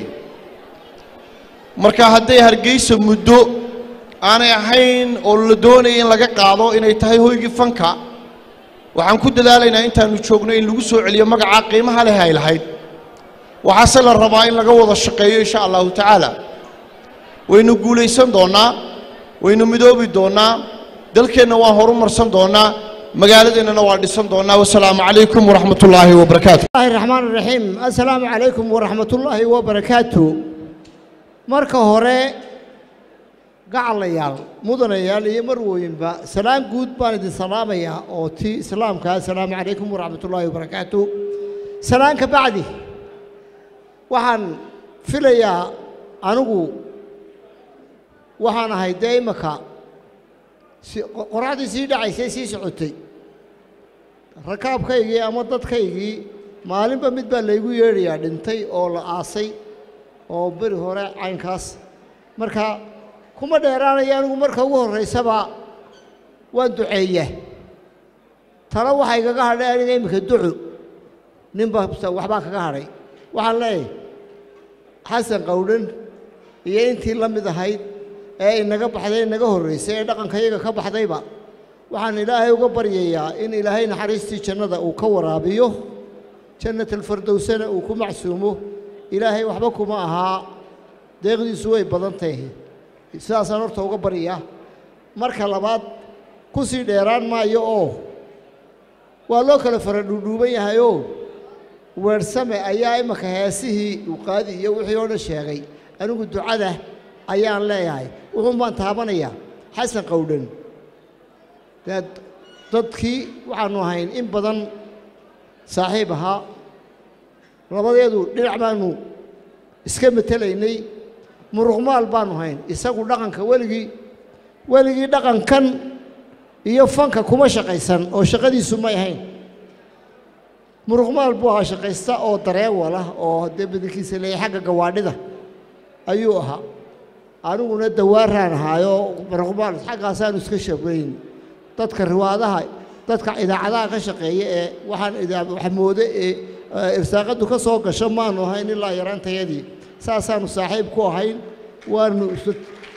marka hadday hargeysa muddo aanay ahayn oo la doonaya in laga qaado inay tahay hoygii fanka waxaan ku dadaalaynaa intaanu joogno in lagu soo celiyo magacaa qiimaha leh ay lahayd waxaase la rabaa in laga wada shaqeeyo insha allahu tacaala waynu guulaysan doonnaa waynu midoobi doonnaa dalkeenna waan horumarsan doonnaa magaaladeennana waa dhisan doonnaa wasalaamu calaykum waraxmat ullaahi wabarakaatu الله الرحمن الرحيم السلام عليكم ورحمة الله وبركاته marka hore gacalayaal mudanayaal iyo marwooyinba salaam guud baan idin salaamayaa oo ti islaamka asalaamu calaykum waraxmat ullaahi wabarakaatu salaan ka bacdi waxaan filayaa anigu waxaan ahay dee imaka si qoraxdii sii dhacaysay sii socotay rakaabkaygii ama dadkaygii maalinba mid baa laygu yeedhayaa dhintay oo la aasay oo beri hore caynkaas marka kuma dheeraanaya anigu marka ugu horraysaba waan duceeyaa talo waxaa igaga hadhay aniga iminka duco ninba waxbaa kaga hadhay waxaan leeyahay xasan qowdhan iyo intii la mid ahayd ee inaga baxday inaga horraysay ee dhaqankayaga ka baxdayba waxaan ilaahay uga baryayaa in ilaahay naxariistii jannada uu ka waraabiyo jannatalfardowsana uu ku macsuumo ilaahay waxba kuma ahaa deeqdiisu way badan tahay sidaasaan horta uga baryaa marka labaad ku sii dheeraan maayo oo waa loo kala fara dhuudhuuban yahayoo weersame ayaa imaka heesihii uu qaadi iyo wixii oo dhan sheegay anigu ducada ayaan leeyahay wuxuun baan taabanayaa xasan qowdhan dee dadkii waxaannu ahayn in badan saaxiib ahaa labadeedu dhinac baanu iska metelaynay muruqmaal baanu hayn isagu dhaqanka weligii weligii dhaqankan iyo fanka kuma shaqaysan oo shaqadiisu may ahayn muruqmaal buu ahaa shaqaysta oo dareewalah oo dee badankiisa leeyahay xagga gawaadhida ayuu ahaa aniguna dawaaraan ahaayoo muruqmaal xaggaasaanu iska shabayn dadka riwaadaha dadka idaacadaha ka shaqeeya ee waxaan wax moode ee irsaaqaddu ka soo gasho maanu ahayn ilaa yaraantayadii saasaanu saaxiib ku ahayn waanu isu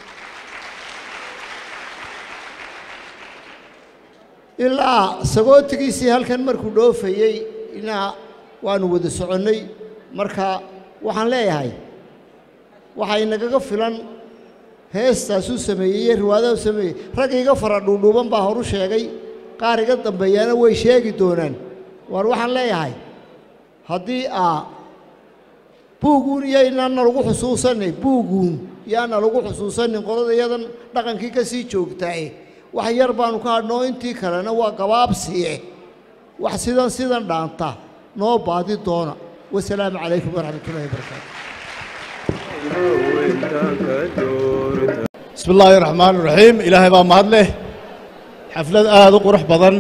ilaa sagootigiisii halkan markuu dhoofayey inaa waanu wada soconnay marka waxaan leeyahay waxaa inagaga filan heestaasuu sameeyey iyo riwaadaha u sameeyey rag iga fara dhuudhuuban baa horu sheegay qaar iga dambeeyaana way sheegi doonaan waar waxaan leeyahay haddii aa buuguun iyoynaana lagu xusuusanay buuguun yaana lagu xusuusanin qolada iyadan dhaqankii ka sii joogtaae wax yar baanu ka hadhnoo intii kalena waa gabaabsiye wax sidan sidan dhaanta noo baadi doona wasalaamu calaykum waraxmatullahi wabarakaatu bismi illaahi raxmaan iraxiim ilaahay baa mahad leh xaflad aada u qurux badan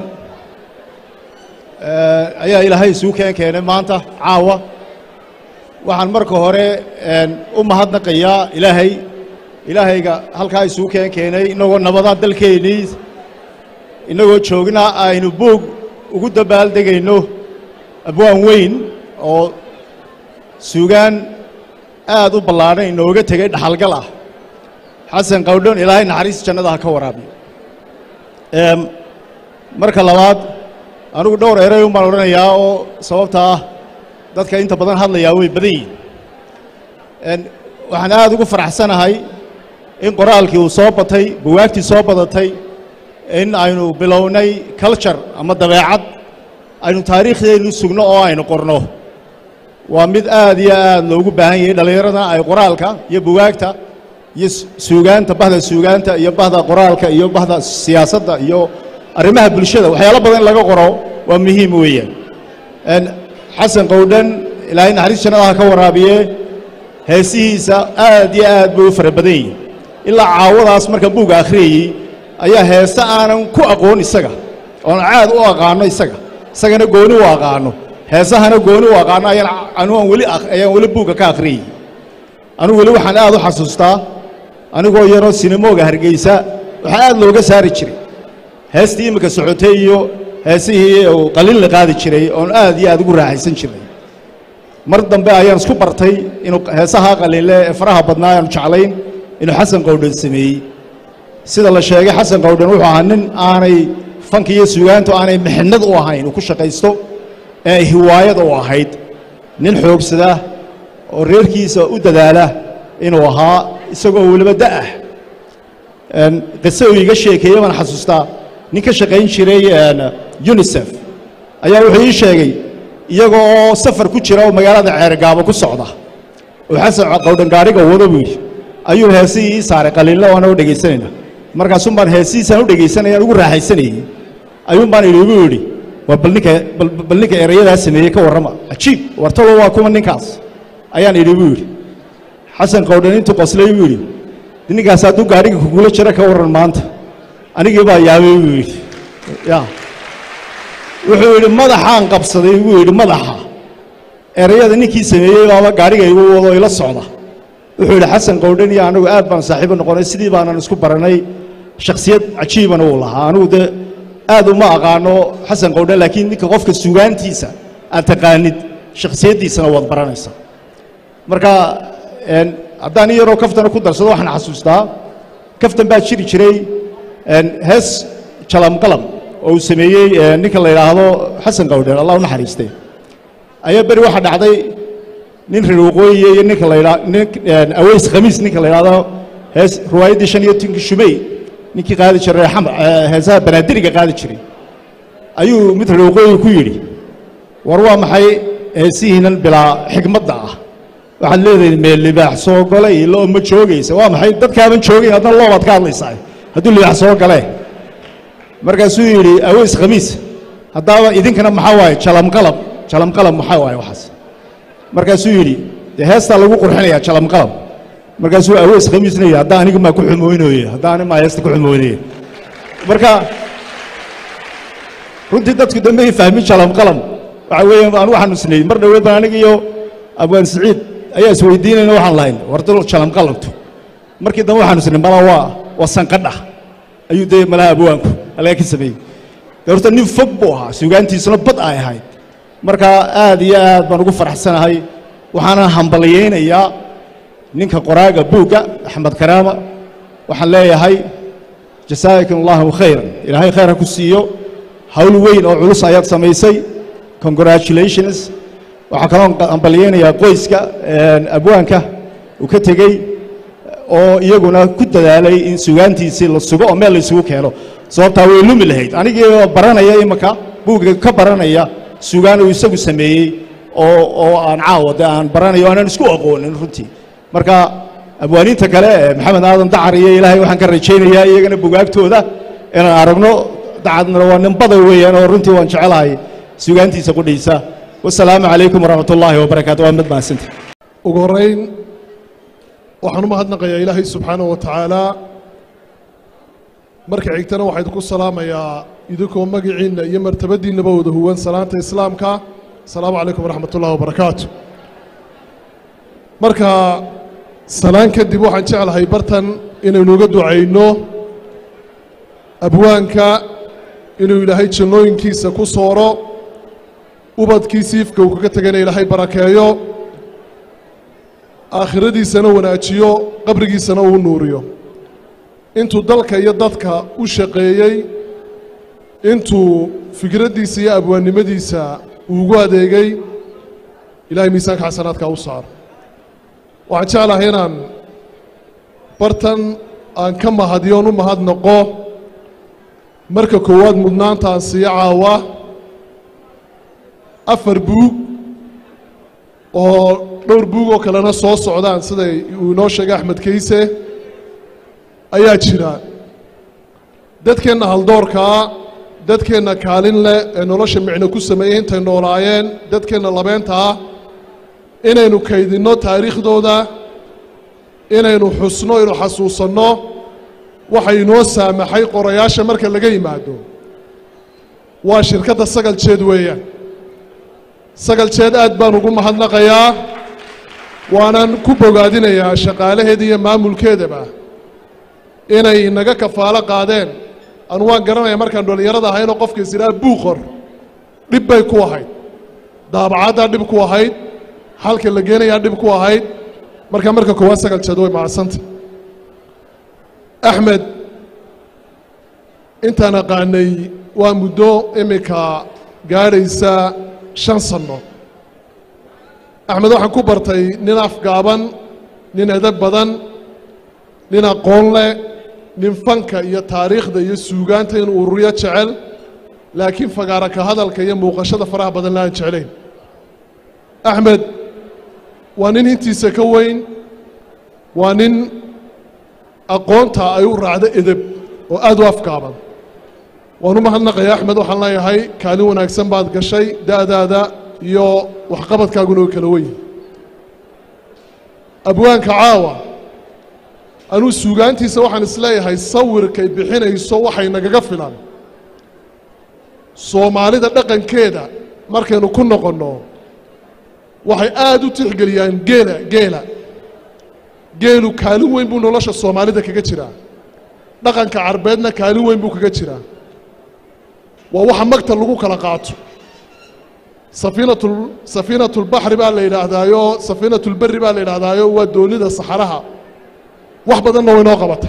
eh, ayaa ilaahay isugu keen keenay maanta caawa waxaan marka hore een, u mahadnaqayaa ilaahay ilaahayga halkaa isugu keen keenay innagoo nabada dalkeennii innagoo joogna aynu buug ugu dabaaldegayno abwaan weyn oo suugaan aad u ballaadhan inooga tegay dhaxalgal ah xasan qawdhon ilaahay naxariis jannada ha ka waraabiyo Em, marka labaad anigu dhowr eray un baan odhanayaa oo sababta ah dadka inta badan hadlayaa way badan yihiin En, waxaan aad ugu faraxsanahay in qoraalkii uu soo batay buwaagtii soo badatay in aynu bilownay culture ama dabeecad aynu taariikhdeenu sugno oo aynu qorno waa mid aad iyo aad loogu baahan yahay dhallinyarada ay qoraalka iyo buwaagta iyo s- suugaanta bahda suugaanta iyo bahda qoraalka iyo bahda siyaasadda iyo arrimaha bulshada waxyaalo badan in laga qoro waa muhiim weeyaan En, xasan qowdhan ilaahay naxariis jannada ha ka waraabiye heesihiisa aad iyo aad bay u fara badan yihiin ilaa caawadaas marka buugga akhriyayey ayaa heese aanan ku aqoon isaga oon caad u aqaano isaga isagana gooni u aqaano heesahana gooni u aqaano ayaan anuan weli ak- ayaan weli buugga ka akhriyey anigu weli waxaan aad u xasuustaa anigoo yaroo sinimooga hargeysa waxaa aad looga saari jiray heestii iminka socotay iyo heesihii uu qalin la qaadi jiray oon aad iyo aad ugu raaxaysan jiray mar dambe ayaan isku bartay inuu heesaha qaliile ee faraha badnaa aanu jeclayn inuu xasan qowdhan sameeyey sida la sheegay xasan qowdhan wuxuu ahaa nin aanay fanka iyo suugaantu aanay mixnad u ahayn uu ku shaqaysto ee ay hiwaayada u ahayd nin xoogsada oo reerkiisa u dadaala inuu ahaa isagoo weliba da'ah Een, qise uu iiga sheekeeye baan xasuustaa nin ka shaqayn jiray een, unisef ayaa wuxuu ii sheegay iyagoo oo safar ku jira oo magaalada ceergaabo ku socda oo xasan qowdhan gaadhiga wado buu yidhi ayuu heesihii ii saaray qaliinla waana u dhegaysanayna markaasuun baan heesihiisaan u dhegaysanayaan ugu raaxaysanayey ayuun baan idhi buu yidhi waa bal ninka bal bal ninka erayadaa sameeyey ka warrama cajiib wartalo waa kuma ninkaas ayaan idhi buu yidhi xasan qowdhan intuu qoslay buu yidhi ninkaas hadduu gaadhiga kugula jiro ka warran maanta anigii baa yaabay buu yidhi ya wuxuu yidhi madaxaan qabsaday buu yidhi madaxa erayada ninkii sameeyey baaba gaadhiga igu wado ila socda wuxuu yidhi xasan qowdhan iyo anigu aad baan saaxiibo noqonay sidii baanan isku baranay shakhsiyad cajiibana uu lahaa anigu dee aad uma aqaano xasan qowdhan laakiin ninka qofka sugaantiisa aad taqaanid shakhsiyaddiisana waad baranaysaa marka een, haddaan in yaroo kaftana ku darsado waxaan xasuustaa kaftan baa jiri jiray een, hees jalamqalam oo uu sameeyey een, ninka la yidhaahdo xasan qowdhan allah u naxariistay ayaa beri waxaa dhacday nin reer waqooyiya iyo ninka la yidhaa nin een, aweys khamiis ninka la yidhaahdo hees riwaayaddii shan iyo tinki shumey ninkii qaadi jiray xamar ee, heesaha banaadiriga qaadi jiray ayuu mid reer waqooyi ku yidhi war waa maxay heesihiinan bilaa xigmadda ah waxaad leedahay meel libaax soo golay loo ma joogaysa waa maxay dadkaaban joogayn haddana loobaad ka hadlaysaa hadduu libaax soo galee markaasuu yidhi aweys khamiis haddaaba idinkana maxaa waaye jalamqalab jalamqalab maxaa waaye waxaas markaasuu yidhi dee heestaa lagu qurxinayaa jalamqalab markaasuu aweys khamiisna yidhi haddaa aniga maa ku xumooynooye haddaa ani maa heesta ku xumooynaya marka runtii dadku dambe ay fahmin jalamqalam waxa weeye anu waxaan isnay mar dhoweed baan aniga iyo abwaan siciid ayaa isweydiinayna waxaan lahayn wardo jalamqalamtu markii dambe waxaan isnay mala waa waa sanqadha ayuu dee malaha abwaanku alaga ka sameeyey dee horta nin fog buu ahaa sugaantiisuna bad ay ahayd marka aad iyo aad baan ugu faraxsanahay waxaana hambalyaynayaa ninka qoraaga buugga axmed karaama waxaan leeyahay jasaakum allahu khayran ilaahay khayr ha ku siiyo hawl weyn oo culus ayaad samaysay congratulations waxaa kaloo hambalyaynayaa qoyska een, abwaanka uu ka tegey oo iyaguna ku dadaalay in sugaantiisii la sugo oo meel la isugu keeno sababtaa way lumi lahayd anigii oo baranaya imanka buugga ka baranaya sugaan uu isagu sameeyey oo oo aan caawa dee aan baranayo aanan isku aqoonin runtii marka abwaaniinta kale ee maxamed aadan dacar iyo ilaahay waxaan ka rajaynayaa iyagana bugaagtooda inaan aragno dacadna waa nin badan weeyaan oo runtii waan jecelahay sugaantiisa qudhiisa wasalaamu calaykum waraxmat ullaahi wabarakaatu waa mid mahadsantahay ugu horrayn waxaan u mahadnaqayaa ilaahay subxaanahu wa tacaala marka xigtana waxaa idinku salaamayaa idinkoo magaciinna iyo martabadiinnaba wada huwan salaanta islaamka asalaamu calaykum waraxmat ullahi wabarakaatu marka salaan kadib waxaan jeclahay bartan inaynu uga ducayno abwaanka inuu ilaahay jannooyinkiisa ku sooro ubadkiisa ifka uu kaga tegayna ilaahay barakeeyo aakhiradiisana wanaajiyo qabrigiisana uu nuuriyo intuu dalka iyo dadka u shaqeeyey intuu fikraddiisa iyo abwaannimadiisa uugu adeegay ilaahay miisaanka xasanaadka u saaro waxaan jeclahay inaan bartan aan ka mahadiyoon u mahadnaqo marka koowaad mudnaantaan sii caawa afar buug oo dhowr buug oo kalena soo socdaan siday uu inoo sheegay axmed kayse ayaa jira dadkeenna haldoorkaa dadkeenna kaalin leh ee nolosha micno ku sameeyey intay noolaayeen dadkeenna labeenta ah inaynu kaydinno taariikhdooda inaynu xusno inu xasuusanno waxay inoo saamaxay qorayaasha marka laga yimaado waa shirkadda sagal jeed weeyaan sagal jeed aad baan ugu mahadnaqayaa waanan ku bogaadinayaa shaqaalaheeda iyo maamulkeedaba inay inaga kafaalo qaadeen anu waan garanaya markaan dhallinyarada ahaynoo qofka isiraa buuqor dhib bay ku ahayd daabacaddaa dhib ku ahayd xalka la geenayaa dhib ku ahayd marka marka koowaad sagal jeed way macadsanta axmed intaan aqaanay waa muddo iminka gaadhaysa shan sanno axmed waxaan ku bartay nin afgaaban nin edab badan nin aqoon leh nin fanka iyo taariikhda iyo suugaanta inuu ururiyo jecel laakiin fagaara ka hadalka iyo muuqashada faraha badan la aan jeclayn axmed waa nin intiisa ka weyn waa nin aqoonta ay u raacdo edeb oo aad u afgaaban waan u mahadnaqaya axmed waxaan leeyahay kaalin wanaagsan baad gashay da'daada iyo waxqabadkaaguna oo kala weyn abwaanka caawa anuu suugaantiisa waxaan isleeyahay sawirkay bixinayso waxay nagaga filan soomaalida dhaqankeeda markaynu ku noqonno waxay aad u tixgeliyaan geela geela geelu kaalin weyn buu nolosha soomaalida kaga jiraa dhaqanka carbeedna kaalin weyn buu kaga jiraa waa waxa magta lagu kala qaato safiinatul safiinatulbaxri baa la yidhaahdaayo safiinatulberri baa la yidhaahdaayo waa doonida saxaraha wax badanna way noo qabata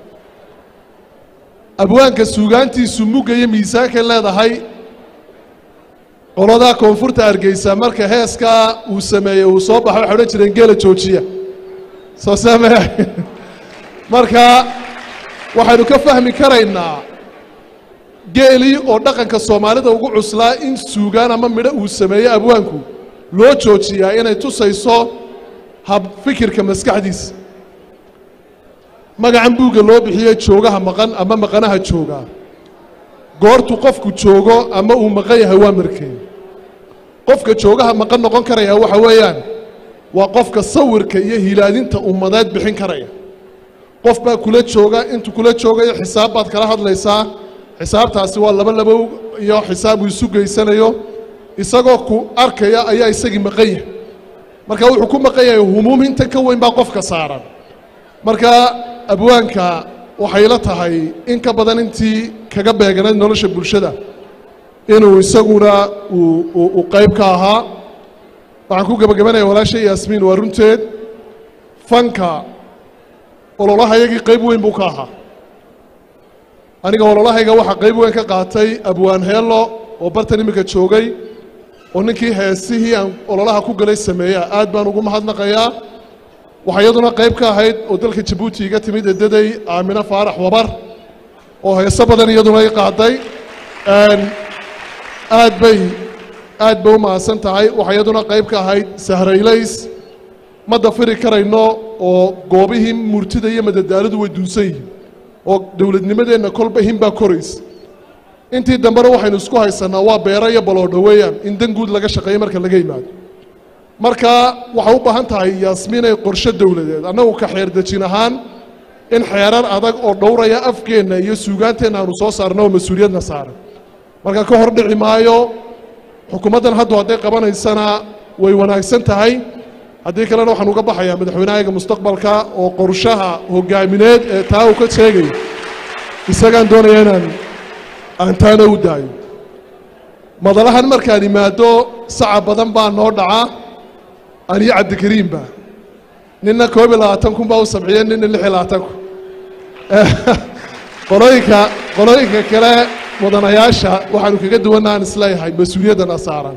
abwaanka suugaantiisu mugga iyo miisaankay leedahay qoladaa koonfurta hargeysa marka heeskaa uu sameeyey uu soo baxo waxay odhan jireen geela joojiya soo saamee marka waxaynu ka fahmi karaynaa geelii oo dhaqanka soomaalida ugu cuslaa in suugaan ama midho uu sameeyo abwaanku loo joojiyaa inay tusayso hab fikirka maskaxdiisa magacan buugga loo bixiyey joogaha maqan ama maqanaha jooga goortu qofku joogo ama uu maqan yahay waa markeen qofka joogaha maqan noqon karaya waxa weeyaan waa qofka sawirka iyo hilaadinta ummadeed bixin karaya qof baa kula jooga intuu kula joogayo xisaab baad kala hadlaysaa xisaabtaasi waa laba labo iyo xisaab uu isu geysanayo isagoo ku arkaya ayaa isagii maqan yahay marka wuxuu ku maqan yahay humuum inta ka weyn baa qofka saaran marka abwaanka waxay la tahay in ka badan intii kaga beeganayd nolosha bulshada inuu isaguna uu qayb ka ahaa waxaan ku gebagabanaya walaashay yaasmiin waa runteed fanka ololahayagii qayb weyn buu ka ahaa aniga ololahayga waxaa qayb weyn ka qaatay abwaan heello oo bartan iminka joogay oo ninkii heesihii aan ololaha ku galay sameeya aad baan ugu mahadnaqayaa waxaa iyaduna qayb ka ahayd oo dalka jabuuti iga timid edaday aamino faarax wabar oo heeso badan iyaduna i qaaday aad bay aad bay u mahadsan tahay waxaa iyaduna qayb ka ahayd sahraylays ma dafiri karayno oo goobihii murtida iyo madadaalidu way duunsan yihiin oo dowladnimadeenna kolba hinbaa koraysa intii dambena waxaynu isku haysannaa waa beero iyo baloodho weeyaan in dan guud laga shaqeeyo marka laga yimaado marka waxay u baahan tahay yaasmiinay qorshe dowladeed annagu ka xeer dejin ahaan in xeerar adag oo dhowraya afkeenna iyo suugaanteenna aanu soo saarno oo mas-uuliyadna saaran marka ka hor dhici maayo xukuumaddan haddu hadday qabanaysana way wanaagsan tahay haddii kalena waxaan uga baxayaa madaxweynahayaga mustaqbalka oo qorshaha hoggaamineed ee taa uu ka sheegay isagaan doonaya inaan aan taana u daayo madalahan markaan imaado saca badan baa noo dhaca aniyo cabdikariimba ninna koob iyo labaatan kun baa u sabciyey ninna lix iyo labaatan kun qolooyinka qolooyinka kale mudanayaasha waxaanu kaga duwannahaan isleeyahay mas-uuliyaddana saaran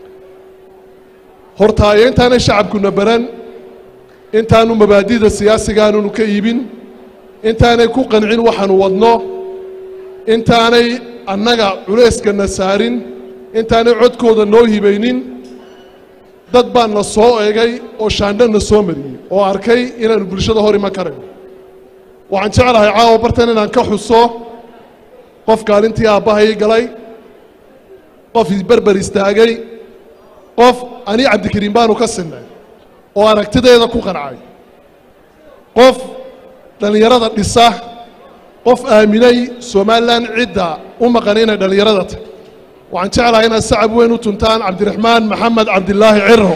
hortaayo intaanay shacabkuna baran intaanu mabaadida siyaasiga aanunu ka iibin intaanay ku qancin waxaanu wadno intaanay annaga culayskana saarin intaanay codkooda noo hibaynin dad baa na soo eegay oo shaandho na soo mariyey oo arkay inaanu bulshada hor iman karayno waxaan jeclahay caawa bartan inaan ka xuso qof kaalintii aabbahay galay qof isberber istaagay qof ani cabdikariim baanu ka sinnay oo aragtideeda ku qancay qof dhallinyarada dhisa qof aaminay somalilan cidda u maqan inay dhallinyarada tahy waxaan jeclahay inaad sacab weyn u tuntaan cabdiraxmaan maxamed cabdilaahi ciro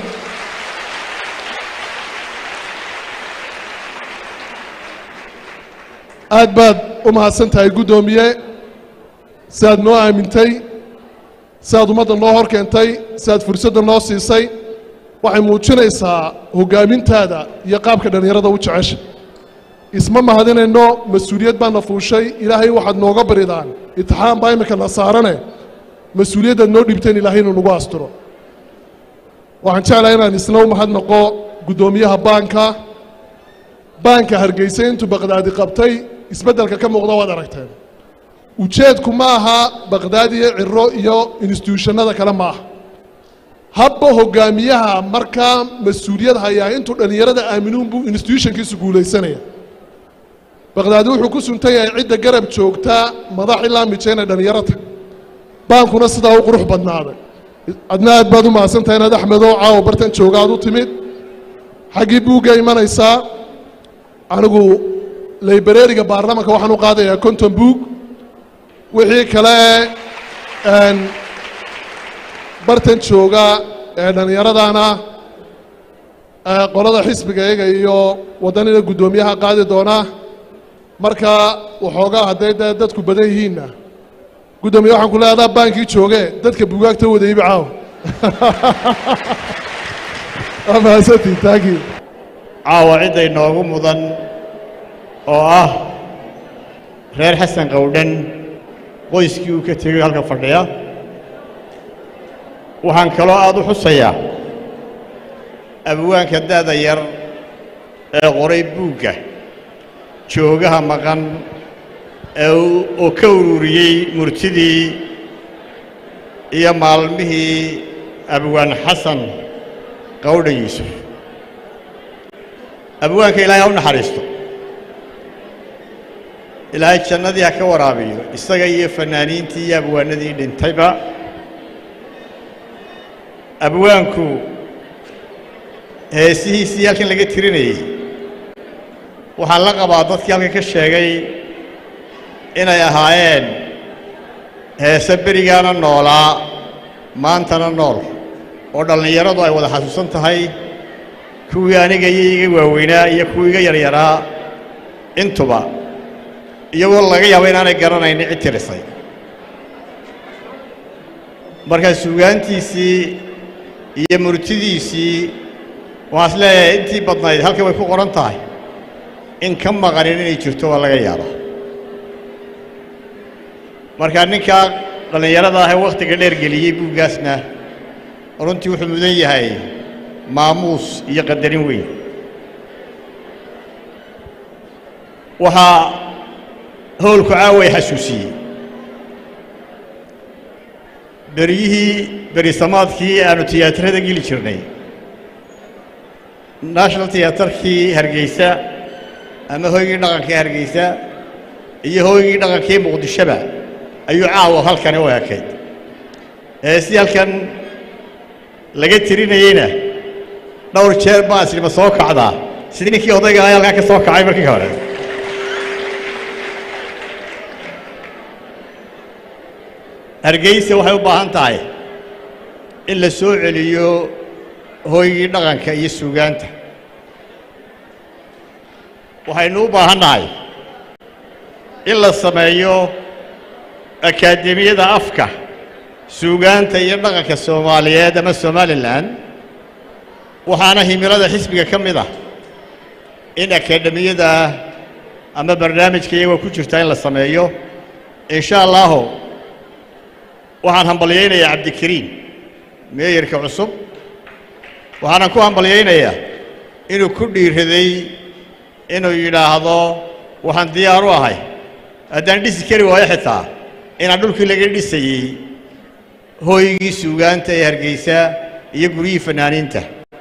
aad baad u mahadsan tahay guddoomiye siaad noo aamintay siaad ummadda noo hor keentay siaad fursadda noo siisay waxay muujinaysaa hoggaamintaada iyo qaabka dhallinyarada u jecesha isma mahadinayno mas-uuliyad baana fuushay ilaahay waxaad nooga baridaan itixaan baa iminka na saarane mas-uuliyaddaad noo dhibteen ilaahay inuu nagu asturo waxaan jeclahay inaan isna u mahadnaqo guddoomiyaha baanka baanka hargeysa intuu baqdaadi qabtay isbeddelka ka muuqda waad aragteen ujeedku ma aha baqdaad iyo ciro iyo instituushannada kale ma aha habba hoggaamiyaha markaa mas-uuliyad hayaa intuu dhallinyarada aaminuun buu instituushonkiisu guulaysanaya baqdaadi wuxuu ku suntan yahay cidda garab joogta madax ilaa mijayna dhallinyarata baankuna sidaa u qurux badnaaday adna aad baad u mahadsantahay inaad axmedoo caawa bartan jooga aad u timid xaggii buugga imanaysaa anigu laybareeriga baarlamanka waxaan u qaadayaa konton buug wixii kale bartan jooga ee dhallinyaradana qolada xisbiga iyaga iyo waddanina guddoomiyaha qaadi doona marka waxoogaa hadday dee dadku badan yihiinna guddoomiye waxaan ku leedaa baankii jooge dadka bugaagta wada ibi caaw waa mahadsantii taagii caawa cidda inoogu mudan oo ah reer xasan qowdhan qoyskii uu ka tegey halka fadhiya waxaan kaloo aad u xusayaa abwaanka da'da yar ee qoray buugga joogaha maqan ee oo ka ururiyey murtidii iyo maalmihii abwaan xasan qowdhan yuusuf abwaanka ilaahay ha u naxariisto ilaahay jannadii ha ka waraabiyo isaga iyo fannaaniintii iyo abwaanadii dhintayba abwaanku heesihiisii halkan laga tirinayey waxaan la qabaa dadkii halkan ka sheegay inay ahaayeen heese berigaana noolaa maantana nool oo dhallinyaradu ay wada xasuusan tahay kuwii aniga iyo iga waaweynaa iyo kuwii iga yaryaraa intuba iyagoo laga yaabo inaanay garanaynin cid tirisay markaa suugaantiisii iyo murtidiisii waxaan is leeyahay intii badnayd halkan way ku qoran tahay in ka maqanin inay jirto waa laga yaabaa markaa ninkaa dhallinyarada ah ee wakhtiga dheer geliyey buuggaasna runtii wuxuu mudan yahay maamuus iyo qadarin weyn waxaa howlku caaway xasuusiyey beryihii berisamaadkii aanu tiyaatarada geli jirnay national tiyaatarkii hargeysa ama hoygii dhaqankii hargeysa iyo hoygii dhaqankii muqdishoba ayuu caawa halkani u ekayd ee si halkan laga tirinayeyna dhowr jeer baa islima soo kacdaa sidii ninkii odayga ayaa halkaa ka soo kacay markii hore hargeysa waxay u baahan tahay in la soo celiyo hooygii dhaqanka iyo suugaanta waxaynu u baahan nahay in la sameeyo akaademiyada afka suugaanta iyo dhaqanka soomaaliyeed ama somalilan waxaana himilada xisbiga ka mid ah in akaademiyada ama barnaamijka iyagoo ku jirta in la sameeyo in sha allaahu waxaan hambalyaynayaa cabdikariim meeyarka cusub waxaanan ku hambalyaynayaa inuu ku dhiiraday inuu yidhaahdo waxaan diyaar u ahay haddaan dhisi kari waayo xitaa inaan dhulkii laga dhisayey hooygii suugaanta ee hargeysa iyo guryihii fanaaniinta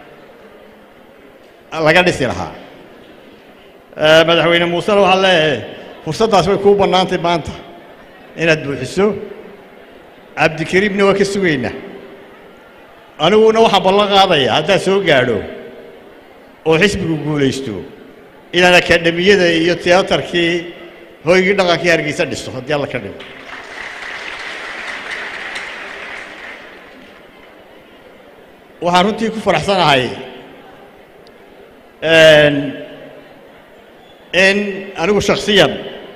laga dhisi lahaa madaxweyne muusena waxaan leeyahay fursaddaas way kuu bannaantay maanta inaad buuxiso cabdikariimna waa ka sugaynaa aniguna waxaan ballan qaadayaa haddaad soo gaadho oo xisbigu guulaysto inaan akaademiyada iyo tiyaatarkii hooygii dhaqankii hargeysa dhiso haddii alla ka dhigo waxaan runtii ku faraxsanahay in anigu shakhsiyan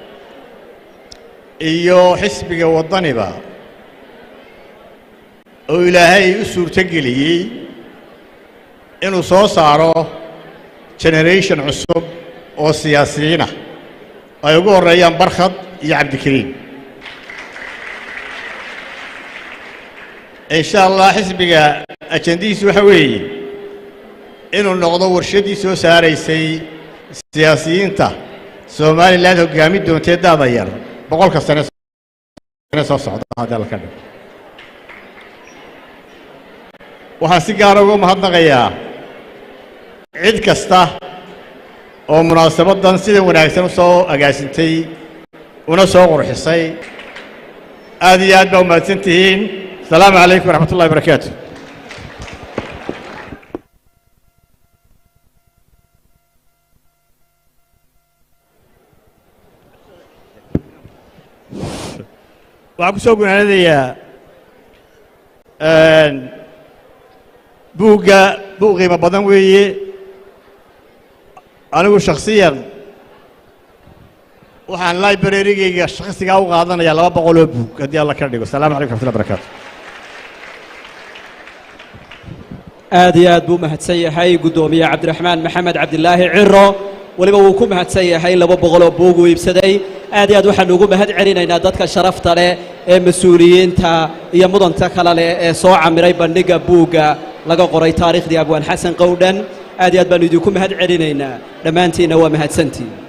iyo xisbiga waddaniba oo ilaahay u suurto geliyey inuu soo saaro generation cusub oo siyaasiyiin ah ay ugu horreeyaan barkhad iyo cabdikariim in sha allah xisbiga ajandihiisu waxa weeye inuu noqdo warshaddii soo saaraysay siyaasiyiinta somalilan hoggaamin doontee daada yar boqolka sane soo socda haddii alla ka dhigo waxaan si gaara uga mahadnaqayaa cid kasta oo munaasabaddan sida wanaagsan u soo agaasintay una soo qurxisay aad iyo aad baa umahadsan tihiin asalaamu calaykum waraxmat ullahi barakaatu waxaan ku soo gunaanadayaa buugga buug qiimo badan weeye anigu shakhsiyan waxaan librarygayga shakhsigaa u qaadanayaa laba boqoloo buug haddii alla ka dhigo asalamu calaykum raxmatullahi barakaatu aad iyo aad buu mahadsan yahay guddoomiye cabdiraxmaan maxamed cabdilaahi ciro weliba wuu ku mahadsan yahay laba boqoloo buug uu iibsaday aad iyo aad waxaanu ugu mahad celinaynaa dadka sharafta leh ee mas-uuliyiinta iyo mudanta kale leh ee soo camiray bandhigga buugga laga qoray taariikhdii abwaan xasan qowdhan aad iyo aad baanu idinku mahad celinaynaa dhammaantiinna waa mahadsantiin